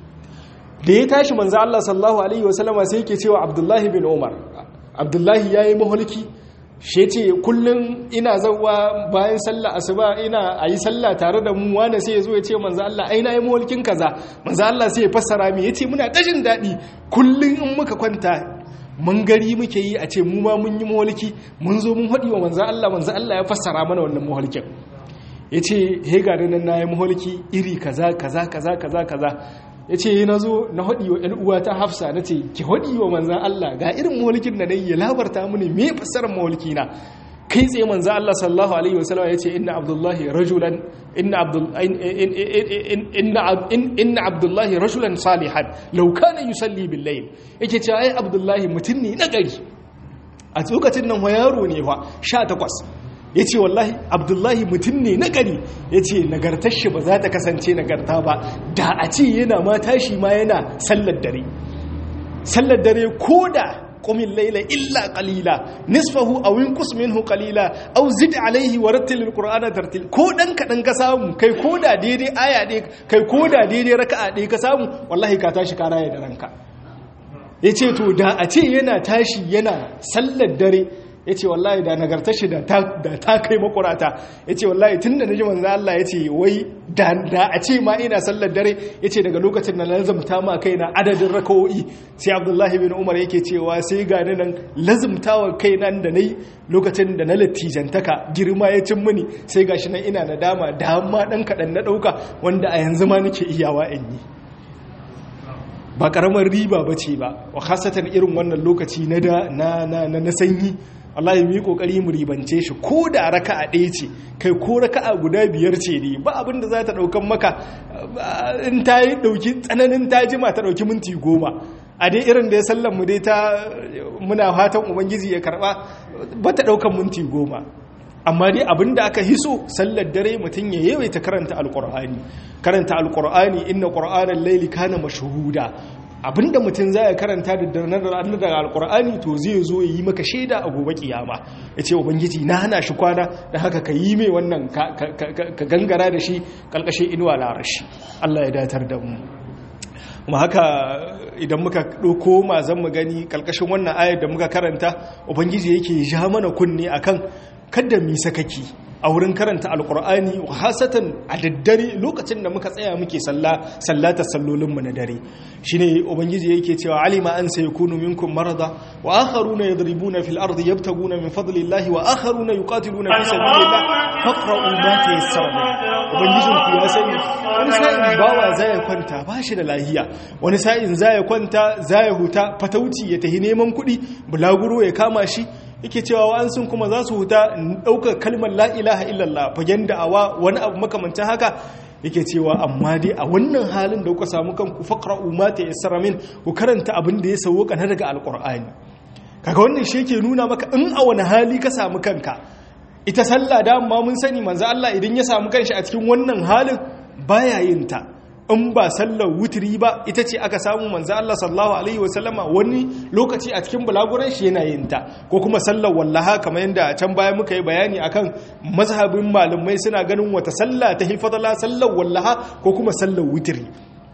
da ya tashi manzo Allah sallallahu alaihi wasallama sai yake cewa Abdullahi bin Umar Abdullahi yayi mahulki shi ce kullum ina zauwa bayan sallah asuba ina a yi sallah tare da mu wanda sai ya zo ya ce manzo Allah ai na yi mawalkin kaza manzo Allah sai ya fassara mi yace muna tashin daɗi kullum in muka kwanta mun gari muke yi a ce mu ma mun yi mawalki mun zo mun haɗi wa manzo Allah manzo Allah ya fassara mana wannan mawalkin yace he ga nan na yi mawalki iri kaza kaza kaza kaza kaza ya ce na zo na haɗi wa ‘yan'uwa ta hafsa na ce ki haɗi wa manzan Allah ga irin mawalikin da na yi ya labarta mini me fassarar mawaliki na kai tsaye manzan Allah sallallahu alaihi wasallam ya ce inna abdullahi rajulan inna abdullahi rajulan salihan law kana yusalli bil layl yake cewa ai abdullahi mutum ne na gari a lokacin nan wa yaro ne fa 18 ya ce wallahi abdullahi mutum ne na gari ya ce nagartar shi ba za ta kasance nagarta ba da a ce yana ma tashi ma yana sallar dare sallar dare ko da ƙumin laila illa ƙalila nisfahu a winkus minhu ƙalila au zid alaihi wa rattilil qur'ana tartil ko dan kaɗan ka samu kai ko da daidai aya ɗaya kai ko da daidai raka'a ɗaya ka samu wallahi ka tashi ka raya da ranka ya ce to da a ce yana tashi yana sallar dare ya ce wallahi da nagartar shi da ta kai makurata ya ce wallahi tun da na ji manzan Allah ya ce wai da a ce ma ina sallar dare ya ce daga lokacin da na lazumta ma kai na adadin rakawo'i sai abdullahi bin umar yake cewa sai ga ni nan lazumtawa kai nan da na yi lokacin da na latijantaka girma ya cin mini sai ga shi nan ina na dama da ma ɗan kaɗan na ɗauka wanda a yanzu ma nake iyawa in yi ba ƙaramar riba ba ce ba wa hasatan irin wannan lokaci na sanyi wallahi mu yi kokari mu ribance shi ko da raka'a ɗaya ce kai ko raka'a guda biyar ce ne ba abin da za ta ɗaukan maka in ta yi ɗauki tsananin ta jima ta ɗauki minti goma a dai irin da ya sallan mu dai ta muna fatan ubangiji ya karɓa ba ta ɗaukan minti goma amma dai abin da aka hiso sallar dare mutum ya yawaita karanta alƙur'ani karanta alƙur'ani inna ƙur'anan laili kana mashhuda abinda mutum zai karanta da ranar daga alkur'ani to zai zo yi maka shaida a gobe kiyama ya ce ubangiji na hana shi kwana da haka ka yi mai wannan ka gangara da shi kalkashe inuwa larashi Allah ya datar da mu kuma haka idan muka ɗauko mazan mu gani kalkashin wannan ayar da muka karanta ubangiji yake ja mana kunne akan kada mi sakaki a wurin karanta alkur'ani hasatan a daddare lokacin da muka tsaya muke sallata sallolinmu na dare shine ubangiji yake cewa alima an sai kunu minkum marada wa akharuna yadribuna fil ardi yabtaguna min fadlillahi wa akharuna yuqatiluna fi sabilillah faqra'u ma tayassara ubangijin ku ya sani wani sa'in bawa zai kwanta ba shi da lahiya wani sa'in zai kwanta zai huta fatauci ya tahi neman kuɗi bulaguro ya kama shi yake cewa wa'ansun kuma za su huta ɗaukar kalmar la'ilaha illallah fagen da'awa wani abu makamancin haka yake cewa amma dai a wannan halin da kuka samu kanku faqra'u ma tayassara min ku karanta abin da ya sauka na daga alqur'ani kaga wannan shi yake nuna maka in a wani hali ka samu kanka ita sallah da amma mun sani manzo Allah idan ya samu kanshi a cikin wannan halin baya yin ta in ba sallar wutiri ba ita ce aka samu manzo Allah sallallahu alaihi wasallama wani lokaci a cikin bulaguran shi yana yin ta ko kuma sallar wallaha kamar yadda can baya muka yi bayani akan mazhabin malamai suna ganin wata sallah ta hifadala sallar wallaha ko kuma sallar wutiri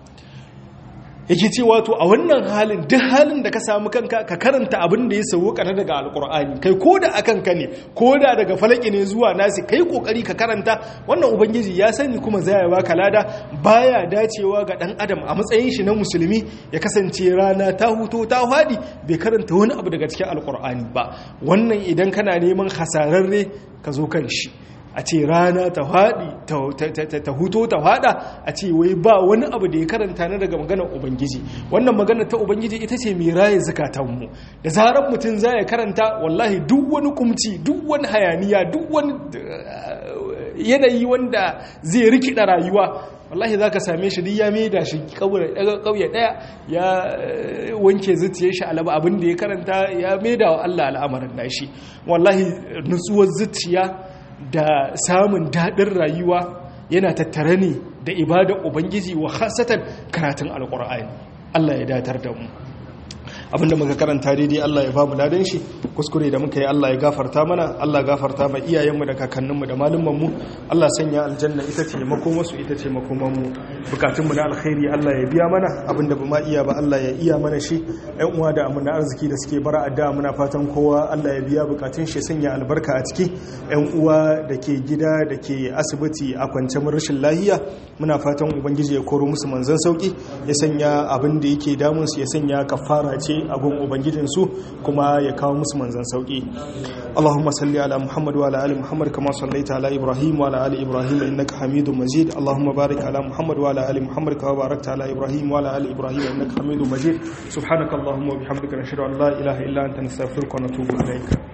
yake ce wato a wannan halin duk halin da ka samu kanka ka karanta abin da ya sauka na daga alkur'ani kai ko da akan ka ne ko da daga falaki ne zuwa nasi kai kokari ka karanta wannan ubangiji ya sani kuma zai baka lada baya dacewa ga dan adam a matsayin shi na musulmi ya kasance rana ta huto ta hadi bai karanta wani abu daga cikin alkur'ani ba wannan idan kana neman hasararre ka zo kan shi a ce rana ta haɗi ta huto ta haɗa a ce wai ba wani abu da ya karanta na daga maganar ubangiji wannan maganar ta ubangiji ita ce mai raye zukatanmu da zarar mutum za ya karanta wallahi duk wani kumci duk wani hayaniya duk wani yanayi wanda zai rikida rayuwa wallahi za ka same shi duk ya maida shi ƙauye ɗaya ya wanke zuciyar shi alaba abin da ya karanta ya maida wa Allah al'amarin nashi wallahi nutsuwar zuciya da samun daɗin rayuwa yana tattare ne da ibadar ubangiji wa hasatan karatun alƙur'ani Allah ya datar da mu abinda muka karanta daidai Allah ya ba mu ladan shi kuskure da muka yi Allah ya gafarta mana Allah gafarta ma iyayenmu da kakanninmu da malumanmu Allah sanya aljanna ita ce makomarsu ita ce makomanmu bukatunmu na alkhairi Allah ya biya mana abinda ba ma iya ba Allah ya iya mana shi ƴan uwa da amana arziki da suke bara addu'a muna fatan kowa Allah ya biya bukatun shi sanya albarka a ciki ƴan uwa da ke gida da ke asibiti a kwance rashin lahiya muna fatan ubangiji ya koro musu manzan sauki ya sanya abin da yake damun su ya sanya kafara ce a gun ubangijin su kuma ya kawo musu manzan sauki Allahumma salli ala Muhammad wa ala ali Muhammad kama sallaita ala Ibrahim wa ala ali Ibrahim innaka Hamidum Majid Allahumma barik ala Muhammad wa ala ali Muhammad kama barakta ala Ibrahim wa ala ali Ibrahim innaka Hamidum Majid subhanakallahumma wa bihamdika nashhadu an la ilaha illa anta nastaghfiruka wa natubu ilayk